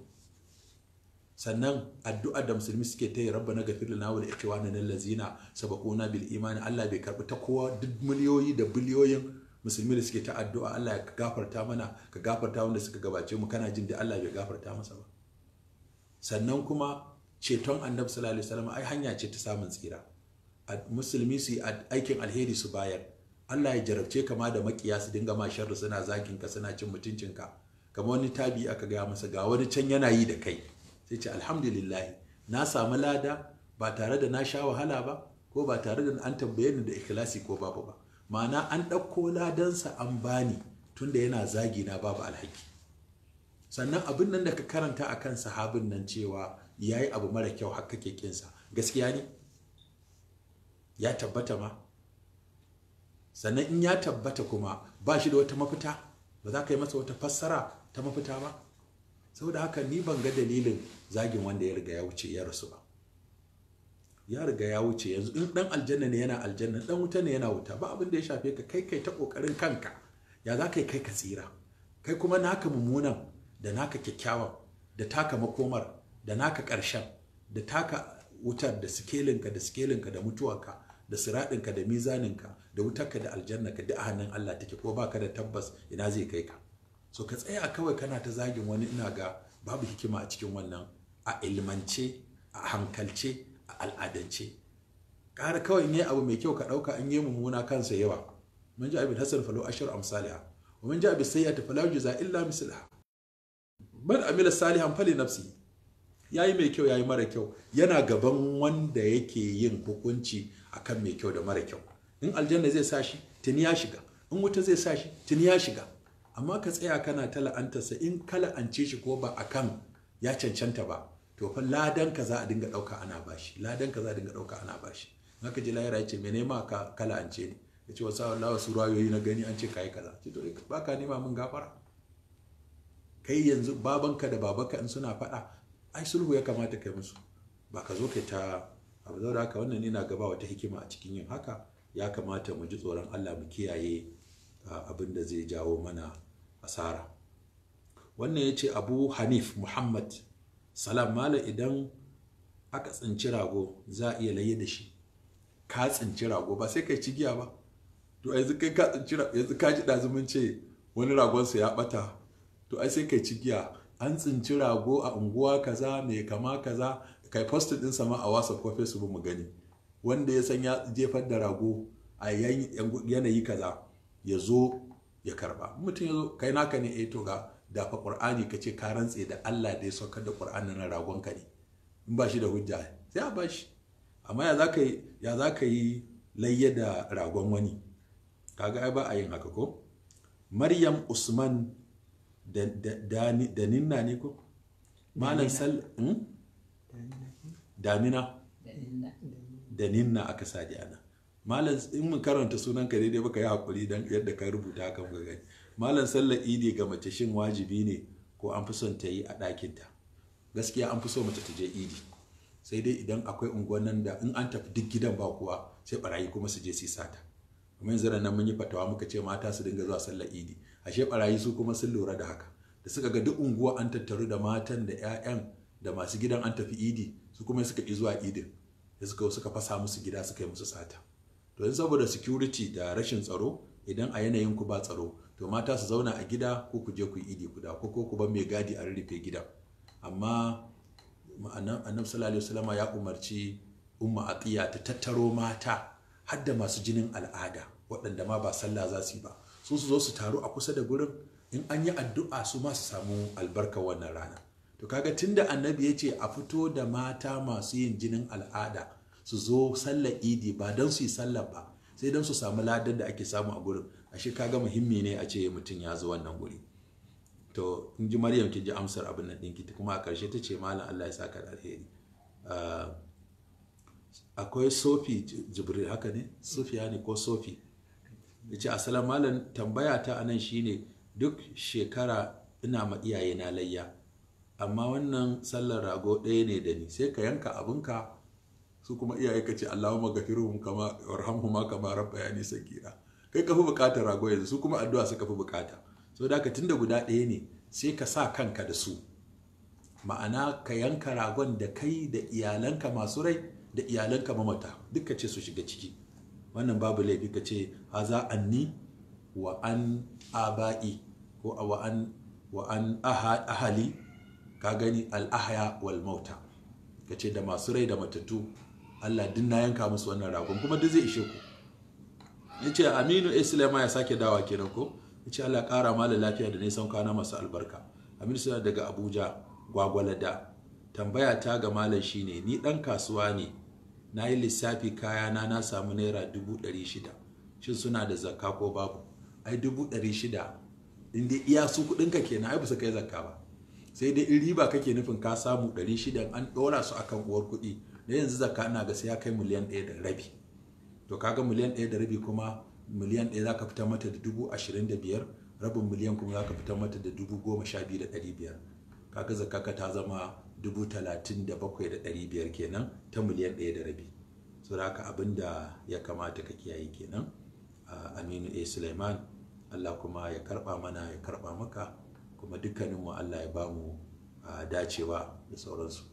sannan addu'a da musulmi suke ta yi rabba na gafir lana wal ikhwana allazina sabaquna bil imani Allah bai karbi ta kowa duk miliyoyi da biliyoyin musulmi da suke ta addu'a Allah ya gafarta mana ka gafarta wanda suka gabace mu kana jin da Allah bai gafarta masa ba sannan kuma ceton annabi sallallahu alaihi wasallam ai hanya ce ta samun tsira musulmi su yi aikin alheri su bayar Allah ya jarabce ka ma da makiya su dinga ma sharri suna zagin ka suna cin mutuncin ka kamar wani tabi aka gaya masa ga wani can yana yi da kai sai ce alhamdulillah na samu lada ba tare da na sha wahala ba ko ba tare da an tambaye ni da ikhlasi ko babu ba ma'ana an ɗauko ladansa an bani tunda yana zagi na babu alhaki sannan abin nan da ka karanta a kan sahabin nan cewa ya yi abu mara kyau har kake kinsa gaskiya ne ya tabbata ma sannan in ya tabbata kuma ba shi da wata mafita ba za ka yi masa wata fassara ta mafita ba saboda haka ni ban ga dalilin zagin wanda ya riga ya wuce ya rasu ba ya riga ya wuce yanzu in dan aljanna ne yana aljanna dan wuta ne yana wuta ba abin da ya shafe ka kai kai ta kokarin kanka ya za ka yi kai ka tsira kai kuma naka mummunan da naka kyakkyawan da taka makomar da naka ƙarshen da taka wutar da sikelinka da sikelinka da mutuwarka da siraɗinka da mizaninka da wutarka da aljannaka da a hannun Allah take ko baka da tabbas ina zai kai ka so ka tsaya kawai kana ta zagin wani ina ga babu hikima a cikin wannan a ilmance a hankalce a al'adance ƙara kawai in yi abu mai kyau ka ɗauka in yi mummuna kansa yawa mun ji abin hasan falo ashir amsaliha wa mun ji abin sayyata fala yuza illa mislaha man amila salihan fali nafsi yayi mai kyau yayi mara kyau yana gaban wanda yake yin hukunci akan mai kyau da mara kyau in aljanna zai sa shi tuni ya shiga in wuta zai sa shi tuni ya shiga amma ka tsaya kana ta la'antarsa in ka la'ance shi ko ba akan ya cancanta ba to fa ladan ka za a dinga ɗauka ana bashi ladan ka za a dinga ɗauka ana bashi haka ji lahira ya ce mene ma ka kala an ce ne ya ce wasu Allah wasu rayoyi na gani an ce ka yi kaza ce to ba ka nema min gafara kai yanzu babanka da babanka in suna faɗa ai sulhu ya kamata kai musu ba ka zo kai ta abu da haka wannan ina gaba wata hikima a cikin yin haka ya kamata mu ji tsoron allah mu kiyaye abin da zai jawo mana asara wannan ya ce abu hanif muhammad salam mala idan aka tsinci rago za a iya laye da shi ka tsinci rago ba sai kai cigiya ba to yanzu kai ka tsinci yanzu ka ji ɗazumin ce wani ragonsa ya ɓata to ai sai kai cigiya an tsinci rago a unguwa kaza mai kama kaza kai post din sama a whatsapp ko facebook mu gani wanda ya san ya jefar da rago a yanayi kaza ya zo ya karba mutum ya zo kai naka ne eh to ga dafa qur'ani ka ce ka rantse da Allah da ya saukar da qur'ani na ragon ka ne in ba shi da hujja sai a ba shi amma ya zaka yi ya zaka yi layya da ragon wani kaga ai ba a yin haka ko maryam usman da ninna ne ko malam sal damina da ninna aka sa ana malam in mun karanta sunan ka daidai baka yi hakuri dan yadda ka rubuta haka muka gani malam sallar idi ga mace shin wajibi ne ko an fi son ta yi a ɗakin ta gaskiya an fi so mace ta je idi sai dai idan akwai unguwan nan da in an tafi duk gidan ba kuwa sai barayi kuma su je su sata kuma yanzu nan mun yi fatawa muka ce mata su dinga zuwa sallar idi ashe barayi su kuma sun lura da haka da suka ga duk unguwa an tattaru da matan da 'ya'yan da masu gidan an tafi idi su kuma suka ƙi zuwa idin da suka suka fasa musu gida suka yi musu sata to yanzu saboda security da rashin tsaro idan a yanayin ku ba tsaro to mata su zauna a gida ko ku je ku yi idi guda ko ko ku bar mai gadi a rarrafe gidan amma annabi sallallahu alaihi wasallam ya umarci umma atiya ta tattaro mata har da masu jinin al'ada waɗanda ma ba sallah za su yi ba su su zo su taru a kusa da gurin in an yi addu'a su ma su samu albarkar wannan rana to kaga tunda annabi ya ce a fito da mata masu yin jinin al'ada su zo sallar idi ba don su yi sallar ba sai don su samu ladan da ake samu a gurin ashe kaga muhimmi ne a ce mutum ya zo wannan guri to in ji maryam ki ji amsar abin nan ɗinki kuma a ƙarshe ta ce malam allah ya saka da alheri akwai sofi jibril haka ne sofiya ne ko sofi ya ce asalam malam tambaya ta anan shine duk shekara ina ma iyaye na layya amma wannan sallar rago ɗaya ne da ni sai ka yanka abinka su kuma iyaye ka ce Allahumma gafiruhum kama warhamhuma kama rabbayani sagira kai ka fi bukatar rago yanzu su kuma addu'a suka fi bukata so da tunda guda ɗaya ne sai ka sa kanka da su ma'ana ka yanka ragon da kai da iyalanka masu rai da iyalanka mamata duk ka ce su shiga ciki wannan babu laifi ka ce haza anni wa an aba'i ko wa an wa an ahali ka gani al'ahya wal mauta ka ce da masu rai da matattu Allah din na yanka musu wannan ragon kuma duk zai ishe ku ya ce aminu islama ya sake dawa kenan ko ya ce Allah ƙara mala lafiya da nisan kwana masu albarka aminu suna daga abuja gwagwalada tambaya ta ga malam shine ni ɗan kasuwa ne na yi lissafi kayana na samu naira dubu ɗari shida shin suna da zakka ko babu ai dubu ɗari shida inda iya su kuɗinka kenan ai ba su kai zakka ba sai dai in riba kake nufin ka samu 600 an ɗora su akan uwar kuɗi da yanzu zakka ina ga sai ya kai miliyan ɗaya da rabi to kaga miliyan ɗaya da rabi kuma miliyan ɗaya za ka fitar mata da dubu ashirin da biyar rabin miliyan kuma za ka fitar mata da dubu goma sha biyu da ɗari biyar kaga zakka ka ta zama dubu talatin da bakwai da ɗari biyar kenan ta miliyan ɗaya da rabi so da haka abin da ya kamata ka kiyaye kenan aminu a suleiman allah kuma ya karɓa mana ya karɓa maka kuma dukkaninmu Allah ya ba mu dacewa da sauransu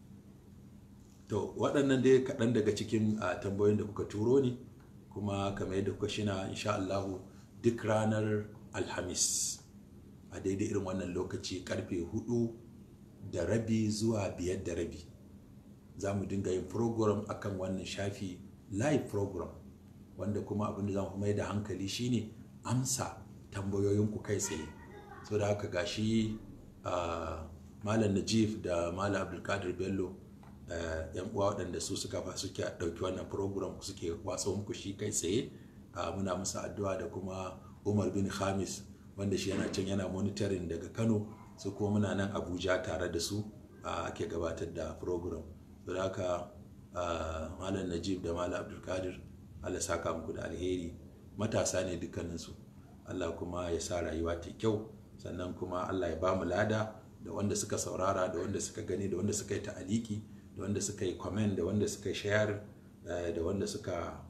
to waɗannan dai kaɗan daga cikin tambayoyin da kuka turo ni kuma kamar yadda kuka shina insha Allahu duk ranar alhamis a daidai irin wannan lokaci karfe hudu da rabi zuwa biyar da rabi za mu dinga yin program akan wannan shafi live program wanda kuma abin da za mu mai da hankali shine amsa tambayoyinku kai tsaye so da haka gashi malam najif da malam abdulkadir bello yan uwa waɗanda su suka fa suke ɗauki wannan program suke watsa muku shi kai tsaye muna musu addu'a da kuma umar bin khamis wanda shi yana can yana monitoring daga kano su kuma muna nan abuja tare da su ake gabatar da program so da haka malam najib da malam abdulkadir allah saka muku da alheri matasa ne dukkaninsu allah kuma ya sa rayuwa ta kyau sannan kuma Allah ya ba mu lada da wanda suka saurara da wanda suka gani da wanda suka yi ta'aliki da wanda suka yi comment da wanda suka yi share da wanda suka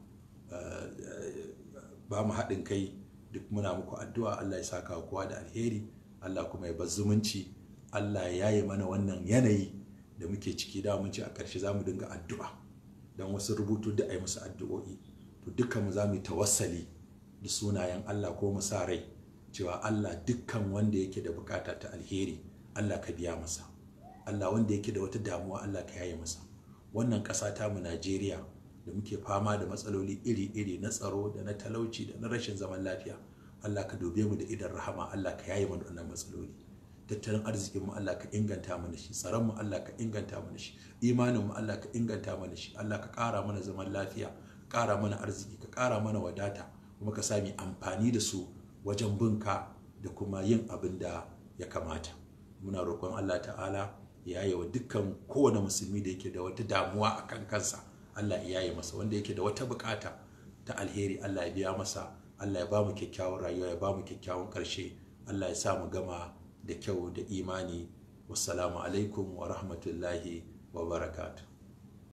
ba mu haɗin kai duk muna muku addu'a Allah ya saka kowa da alheri Allah kuma ya bar zumunci Allah ya yi mana wannan yanayi da muke ciki da mun ci a ƙarshe za mu dinga addu'a don wasu rubutu da a yi musu addu'o'i to dukkan mu za mu yi tawassali da sunayen Allah ko mu sa rai cewa Allah dukkan wanda yake da bukata ta alheri Allah ka biya masa Allah wanda yake da wata damuwa Allah ka yaye masa wannan ƙasa ta mu Najeriya da muke fama da matsaloli iri-iri na tsaro da na talauci da na rashin zaman lafiya Allah ka dobe mu da idan rahama Allah ka yaye mana wannan matsaloli tattalin arzikin mu Allah ka inganta mana shi tsaron mu Allah ka inganta mana shi imanin mu Allah ka inganta mana shi Allah ka ƙara mana zaman lafiya ƙara mana arziki ka ƙara mana wadata kuma ka sami amfani da su wajen binka da kuma yin abin da ya kamata muna roƙon Allah ta'ala ya yi wa dukkan kowane musulmi da yake da wata damuwa a kan kansa Allah ya yi masa wanda yake da wata bukata ta alheri Allah ya biya masa Allah ya ba mu kyakkyawan rayuwa ya ba mu kyakkyawan ƙarshe Allah ya sa mu gama da kyau da imani wassalamu alaikum wa rahmatullahi wa barakatuh